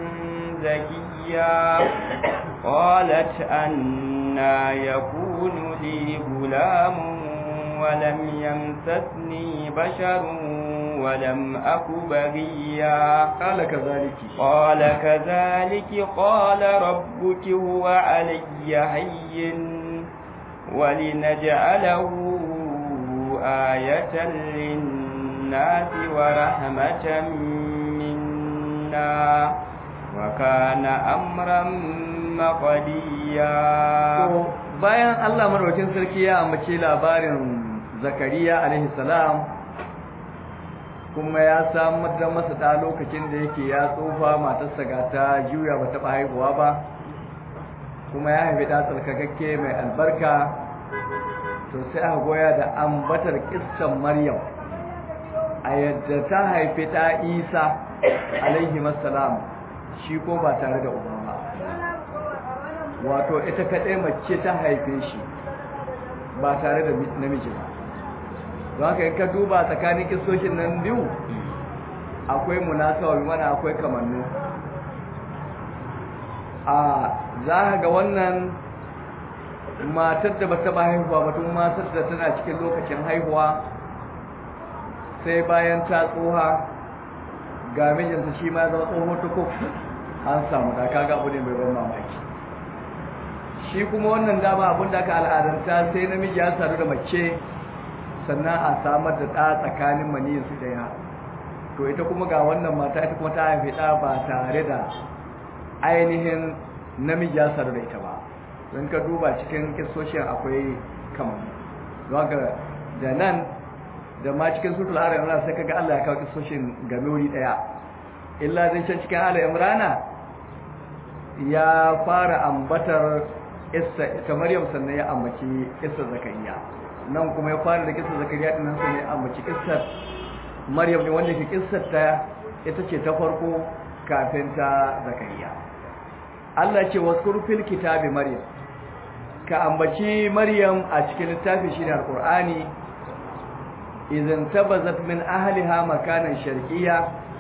زكيا قالت أنا يكون لي غلام ولم يمسسني بشر ولم أك بغيا قال كذلك قال كذلك قال ربك هو علي هين ولنجعله آية للناس ورحمة منا وكان أمرا مقديا bayan Allah madaukakin sarki ya ambace labarin Zakariya alaihi salam kuma ya samar da masa da lokacin da yake ya tsufa matarsa ga ta juya ba taɓa haihuwa ba kuma ya haifi da tsarkakakke mai albarka to sai aka goya da ambatar kissan Maryam a yadda ta haifi ta Isa alaihi salam shi ko ba tare da uba ba wato ita kaɗai mace ta haife shi ba tare da namiji ba don haka in ka duba tsakanin kisoshin nan biyu akwai munasawa mana akwai kamannu a za ga wannan matar da ba taɓa haihuwa ba tun matar da tana cikin lokacin haihuwa sai bayan ta tsoha ga mijinta shi ma zama tsoho tukuk an samu da kaga abu ne mai ban mamaki shi kuma wannan dama abin da aka al'adanta sai namiji ya sadu da mace sannan a samar da ɗa tsakanin maniyin su ɗaya to ita kuma ga wannan mata ita kuma ta haifi ɗa ba tare da ainihin namiji ya sadu da ita ba don ka duba cikin kisoshin akwai kamar don da nan da ma cikin sutul ara imrana sai kaga Allah ya kawo kisoshin game wuri ɗaya illa zai can cikin ala imrana ya fara ambatar ita Maryam sannan ya ambaci kissa Zakariya nan kuma ya fara da kissa Zakariya din nan sannan ya ambaci kissar Maryam ne wanda ke kissar ta ita ce ta farko kafin ta Zakariya Allah ce waskuru fil kitabi Maryam ka ambaci Maryam a cikin littafi shine Al-Qur'ani idan tabazat min ahliha makanan sharqiyya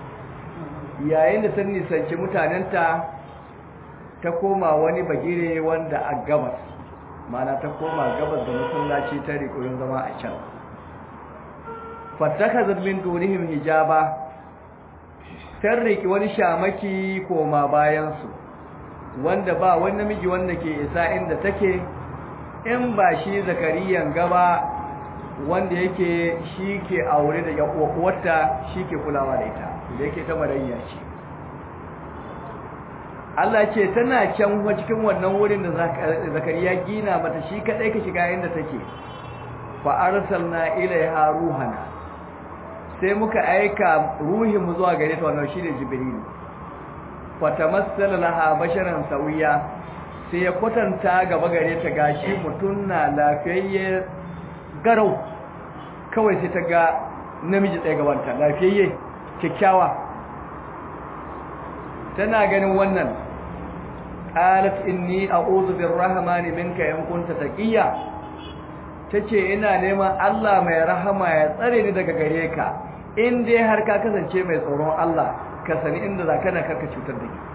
yayin da ta nisanci mutanenta ta koma wani bagire wanda a gabas mana ta koma gabas da masallaci ta rikoyin zama a can fattaka zarbin dunihim hijaba ta riki wani shamaki koma bayansu wanda ba wani namiji wanda ke isa inda take in ba shi zakariyan gaba wanda yake shi ke aure da uwarta shi ke kulawa da ita da yake ta marayya ce Allah ce tana can cikin wannan wurin da zakariya gina mata shi kadai ka shiga inda take fa arsalna ilaiha ruhana sai muka aika ruhin mu zuwa gare ta wannan shine jibril fa tamassala laha basharan sawiya sai ya kwatanta gaba gare ta gashi mutun na lafiyayye garau kawai sai ta ga namiji tsaye gabanta lafiyayye kyakkyawa tana ganin wannan qalat inni a'udhu birrahmani minka in kunta taqiya tace ina neman Allah mai rahama ya tsare ni daga gare ka in dai har ka kasance mai tsoron Allah ka sani inda zaka na karka cutar da ni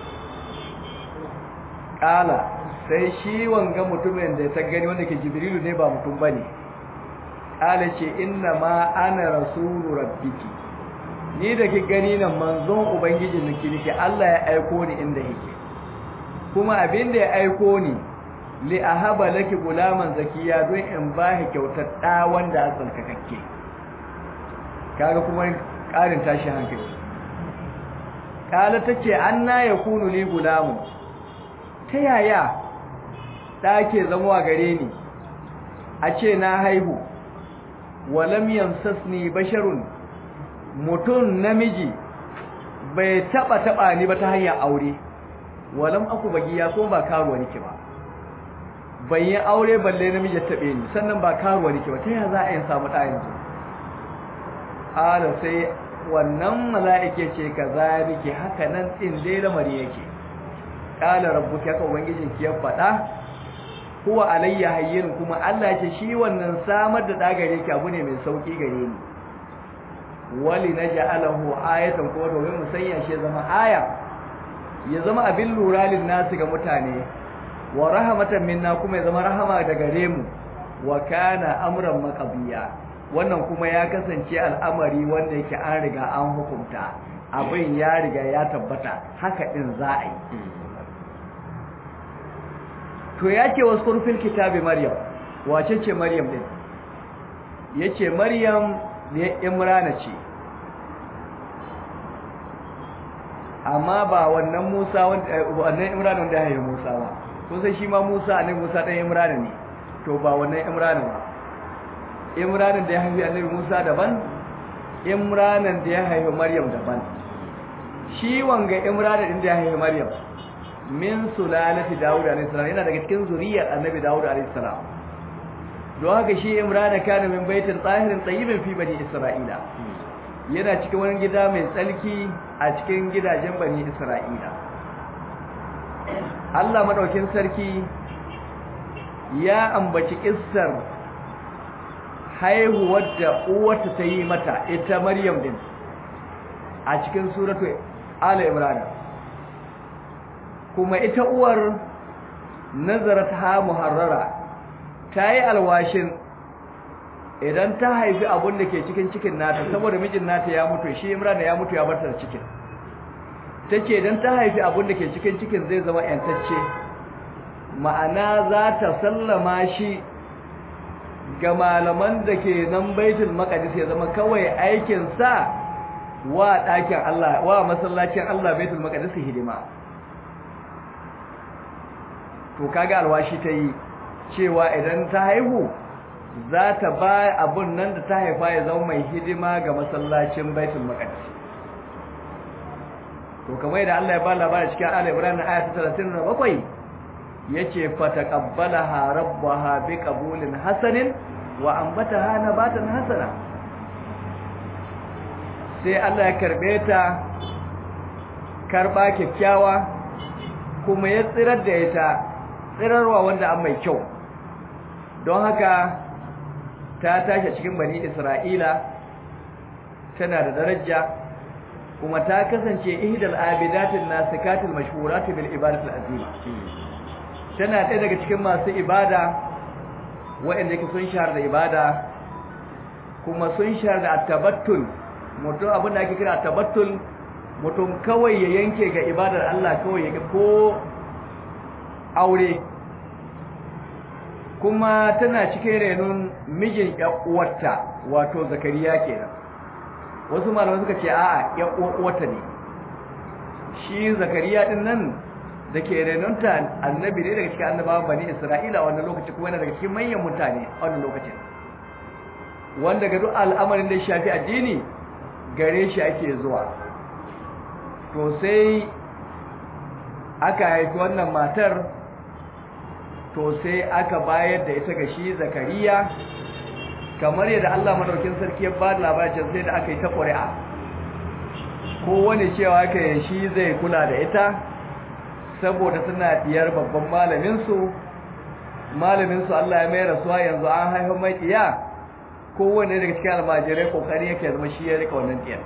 qala sai shi wanga mutumin da ta gani wanda ke jibrilu ne ba mutum bane qala ce inna ma ana rasulu rabbiki ni da ki gani nan manzon ubangijin nake nake Allah ya aiko ni inda yake kuma abin da ya aiko ni li ahaba laki gulaman zakiya don in ba ki kyautar da wanda a tsalkakakke kaga kuma karin tashi hankali kala tace anna yakunu li gulamun ta yaya da ke zama gare ni a ce na haihu walam yamsasni basharun mutum namiji bai taba taba ni ba ta hanyar aure walam aku bagiya ko ba karuwa nake ba ban yi aure balle namiji ya tabe ni sannan ba karuwa nake ba ta yaya za a yin samu ɗa yanzu ala sai wannan mala'ike ce ka zalike haka nan tsin dai lamari yake qala rabbuka ka ubangijin ki ya faɗa huwa alayya hayyin kuma Allah ce shi wannan samar da dagare ki abu ne mai sauki gare ni wali naj'alahu ayatan ko domin mu sanya shi zama aya ya zama abin lura lin nasu ga mutane wa rahmatan minna kuma ya zama rahama daga gare mu wa kana amran maqdiya wannan kuma ya kasance al'amari wanda yake an riga an hukunta abin ya riga ya tabbata haka din za a yi to yake wasu kurfin kitabi maryam wace ce maryam din yace maryam ne imrana ce amma ba wannan musa wannan imrana wanda ya haifi musa ba kun sai shi ma musa annabi musa dan imrana ne to ba wannan imrana ba imranan da ya haifi annabi musa daban imranan da ya haifi maryam daban shi wanga imranan din da ya haifi maryam min sulalati Dawud alayhi salam yana daga cikin zuriyar Annabi Dawud alayhi salam don haka shi Imran kana min baitin tahirin tayyibin fi bani Isra'ila yana cikin wani gida mai tsalki a cikin gidajen bani Isra'ila Allah madaukin sarki ya ambaci kissar haihuwar da uwarta ta yi mata ita Maryam din a cikin suratu Ali Imran kuma ita uwar nazarat ha muharrara ta yi alwashin idan ta haifi abun da ke cikin cikin nata saboda mijin nata ya mutu shi imran ya mutu ya barta da cikin tace idan ta haifi abun da ke cikin cikin zai zama yantacce ma'ana za ta sallama shi ga malaman da ke nan baitul maqdis ya zama kawai aikin sa wa ɗakin Allah wa masallacin Allah baitul maqdis hidima to kaga alwashi ta yi cewa idan ta haihu za ta ba abun nan da ta haifa ya zama mai hidima ga masallacin baitul maqdis to kamar yadda Allah ya ba labarin cikin Ali Ibrahim ayat 37 yace fataqabbalaha rabbaha biqabulin hasanin wa ambataha nabatan hasana sai Allah ya karbe ta karba kyakkyawa kuma ya tsirar da ita tsirarwa wanda an mai kyau don haka ta tashi cikin bani isra'ila tana da daraja kuma ta kasance ihdal abidatin nasikatil mashhuratil bil ibadatil azima tana ɗaya daga cikin masu ibada waɗanda yake sun shahara da ibada kuma sun shahara da atabattul mutum abin da ake kira atabattul mutum kawai ya yanke ga ibadar Allah kawai ya ko aure kuma tana cikin renon mijin uwarta wato zakariya kenan wasu malamai suka ce a'a uwarta ne shi zakariya din nan da ke renonta annabi ne daga cikin annabawan bani isra'ila a wannan lokaci kuma yana daga cikin manyan mutane a wannan lokacin wanda ga duk al'amarin da shafi addini gare shi ake zuwa to sai aka haifi wannan matar to sai aka bayar da ita ga shi zakariya kamar yadda Allah madaukin sarki ya ba da labarin sai da aka yi ta ƙuri'a kowane cewa aka yi shi zai kula da ita saboda suna diyar babban malaminsu malaminsu Allah ya mai rasuwa yanzu an haifa mai diya kowane daga cikin almajirai kokari yake zama shi ya rika wannan diyar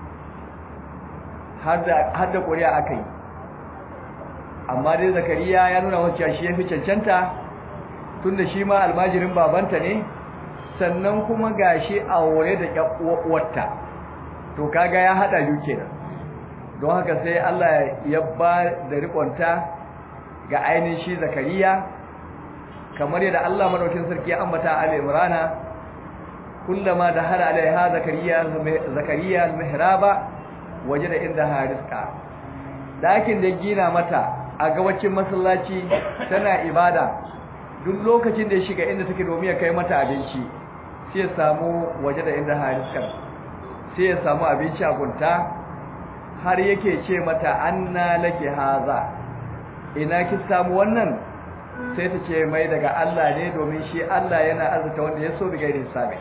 har da ƙuri'a aka yi amma dai zakariya ya nuna wacce shi ya fi cancanta tun da shi ma almajirin babanta ne sannan kuma ga shi aure da uwarta to kaga ya haɗa biyu kenan don haka sai Allah ya ba da rikonta ga ainihin shi zakariya kamar yadda Allah madaukin sarki ya ambata a Imrana kullama da har alaiha zakariya zakariya al-mihraba wajada inda hariska dakin da gina mata a gabacin masallaci tana ibada duk lokacin da ya shiga inda take domin ya kai mata abinci sai ya samu waje da inda hariska sai ya samu abinci a gunta har yake ce mata anna laki haza ina ki samu wannan sai ta ce mai daga Allah ne domin shi Allah yana arzuta wanda ya so bigaire hisabi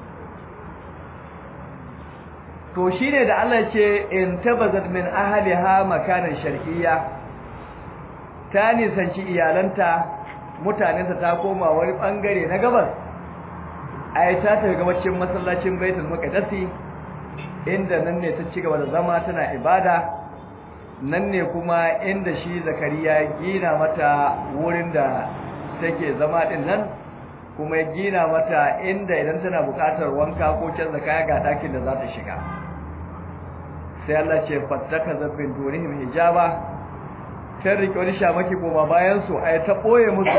to shine da Allah ce in tabazat min ahliha makanan shar'iyya ta nisanci iyalanta mutanenta ta koma wani bangare na gabas ai ta tafi gabacin masallacin baitul muqaddasi inda nan ne ta ci gaba da zama tana ibada nan ne kuma inda shi zakariya gina mata wurin da take zama din nan kuma gina mata inda idan tana buƙatar wanka ko canza kaya ga ɗakin da za ta shiga sai Allah ce fattaka zabbin durihim hijaba ta rike wani shamaki goma bayan su ai ta ɓoye musu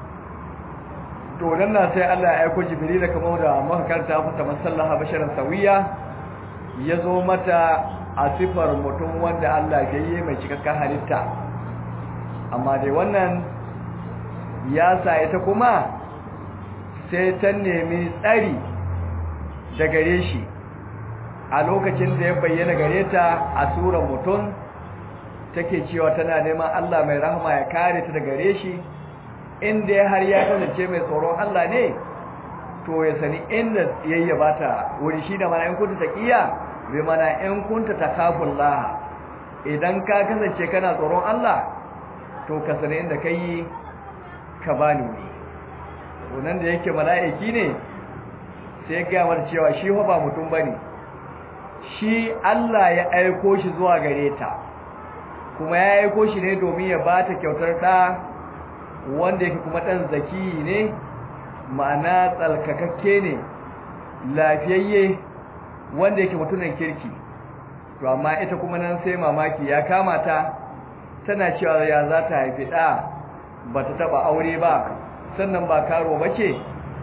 to nan na sai Allah ya aiko jibril kamar da muka karanta fata masallaha basharan sawiya ya zo mata a sifar mutum wanda Allah ya yi mai cikakken halitta amma dai wannan ya sa ita kuma sai ta nemi tsari da gare shi a lokacin da ya bayyana gare ta a surar mutum take cewa tana neman Allah mai rahama ya kare ta da gare shi inda har ya kasance mai tsoron Allah ne to ya sani inda yayya bata wuri shi da mana in kunta taqiya bi mana in kunta takafullah idan ka kasance kana tsoron Allah to ka sani inda kai ka bani wuri to nan da yake mala'iki ne sai ga mata cewa shi fa ba mutum bane shi Allah ya aiko shi zuwa gare ta kuma ya aiko shi ne domin ya bata kyautar da wanda yake kuma dan zaki ne ma'ana tsalkakakke ne lafiyayye wanda yake mutumin kirki to amma ita kuma nan sai mamaki ya kama ta tana cewa ya za ta haifi ɗa ba ta taɓa aure ba sannan ba karo ba ce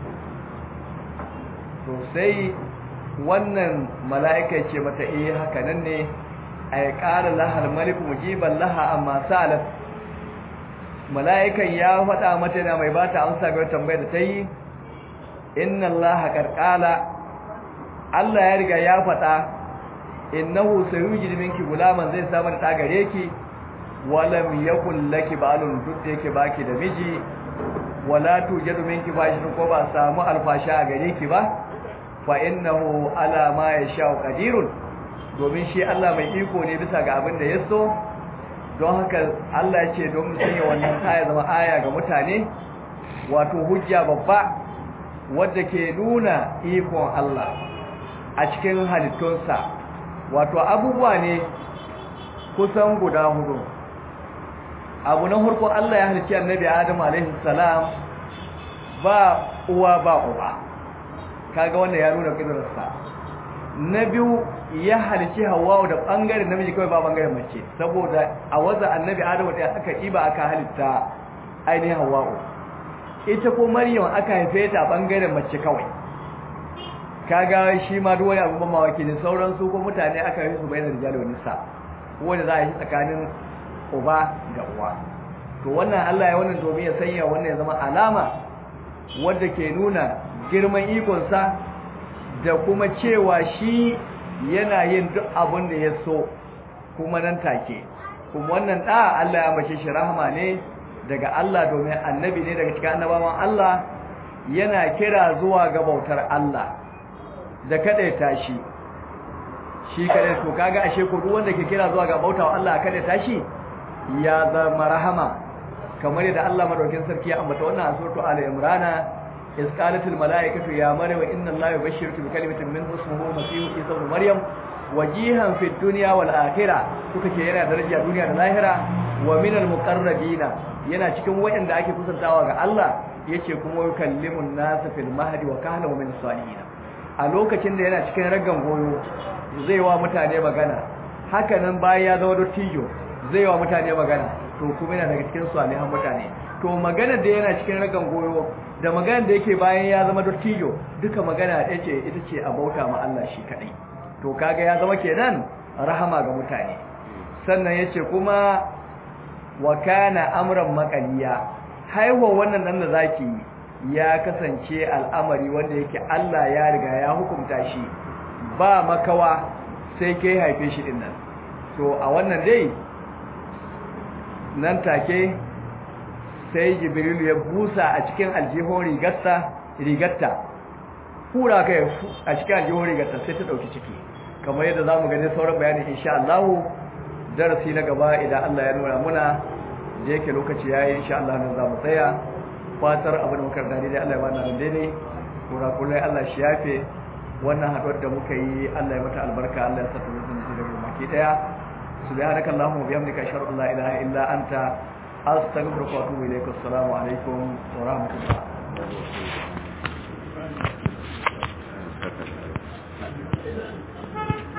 to sai wannan mala'ika ce mata iya haka nan ne a ya ƙara lahar maliku mujiban laha amma salaf mala'ikan ya faɗa mata yana mai ba ta amsa ga tambayar da ta yi inna allaha karkala Allah ya riga ya faɗa innahu sayujid minki gulaman zai samu da gare ki walam yakul laki balun duk da yake baki da miji wala tujadu minki fashin ko ba samu alfasha a gare ki ba fa innahu ala ma yasha qadirun domin shi Allah mai iko ne bisa ga abin da ya so don haka Allah ya ce don sanya wannan aya zama aya ga mutane wato hujja babba wadda ke nuna ikon Allah a cikin halittunsa wato abubuwa ne kusan guda hudu abu na farko Allah ya halicci annabi Adam alaihi salam ba uwa ba uba kaga wannan ya nuna kidarsa na biyu ya halicci Hawwa da bangaren namiji kawai ba bangaren mace saboda a waza annabi Adam da aka iba aka halitta ainihin Hawwa ita ko Maryam aka haife ta bangaren mace kawai kaga shi ma duk wani abu ban mawaki ne sauran su ko mutane aka yi su bayanan rijal wa nisa wanda za a yi tsakanin uba da uwa to wannan Allah ya wannan domin ya sanya wannan ya zama alama wadda ke nuna girman ikonsa da kuma cewa shi yana yin duk abin da ya so kuma nan take kuma wannan da Allah ya mace shi rahama ne daga Allah domin annabi ne daga cikin annabawan Allah yana kira zuwa ga bautar Allah da kadaita shi shi kadai to kaga ashe ko duk wanda ke kira zuwa ga bautawa Allah kadaita shi ya zama rahama kamar yadda Allah madaukin sarki ya ambata wannan a suratul ali imran is qalatul malaikatu ya maryam inna allaha yubashshiruki bi kalimatin min ismihi masih isa ibn maryam wajihan fid dunya wal akhirah kuka ce yana daraja duniya da lahira wa minal muqarrabina yana cikin wayanda ake kusantawa ga Allah yace kuma yukallimun nas fil mahdi wa kahla wa min salihin a lokacin da yana cikin raggan goyo zai wa mutane magana haka nan bayan ya zama dottijo zai wa mutane magana to kuma yana daga cikin salihan mutane to magana da yana cikin ragan goyo da magana da yake bayan ya zama dottijo duka magana ɗaya ce ita ce a bauta ma Allah shi kadai to kaga ya zama kenan rahama ga mutane sannan yace kuma wa kana amran maqaliya haihuwa wannan nan da zaki ya kasance al'amari wanda yake Allah ya riga ya hukunta shi ba makawa sai kai haife shi din nan to a wannan dai nan take sai jibrilu ya busa a cikin aljihon rigarta rigarta hura kai a cikin aljihon rigarta sai ta dauki ciki kamar yadda zamu gani sauran bayani insha Allah darasi na gaba idan Allah ya nuna muna da yake lokaci yayi insha Allah nan zamu tsaya fatar abin da muka dani dai Allah ya bani daidai kurakurai Allah shi yafe wannan haduwar da muka yi Allah ya mata albarka Allah ya saka mutum da maki daya سبحانك اللهم وبحمدك اشهد ان لا اله الا انت استغفرك واتوب اليك السلام عليكم ورحمه الله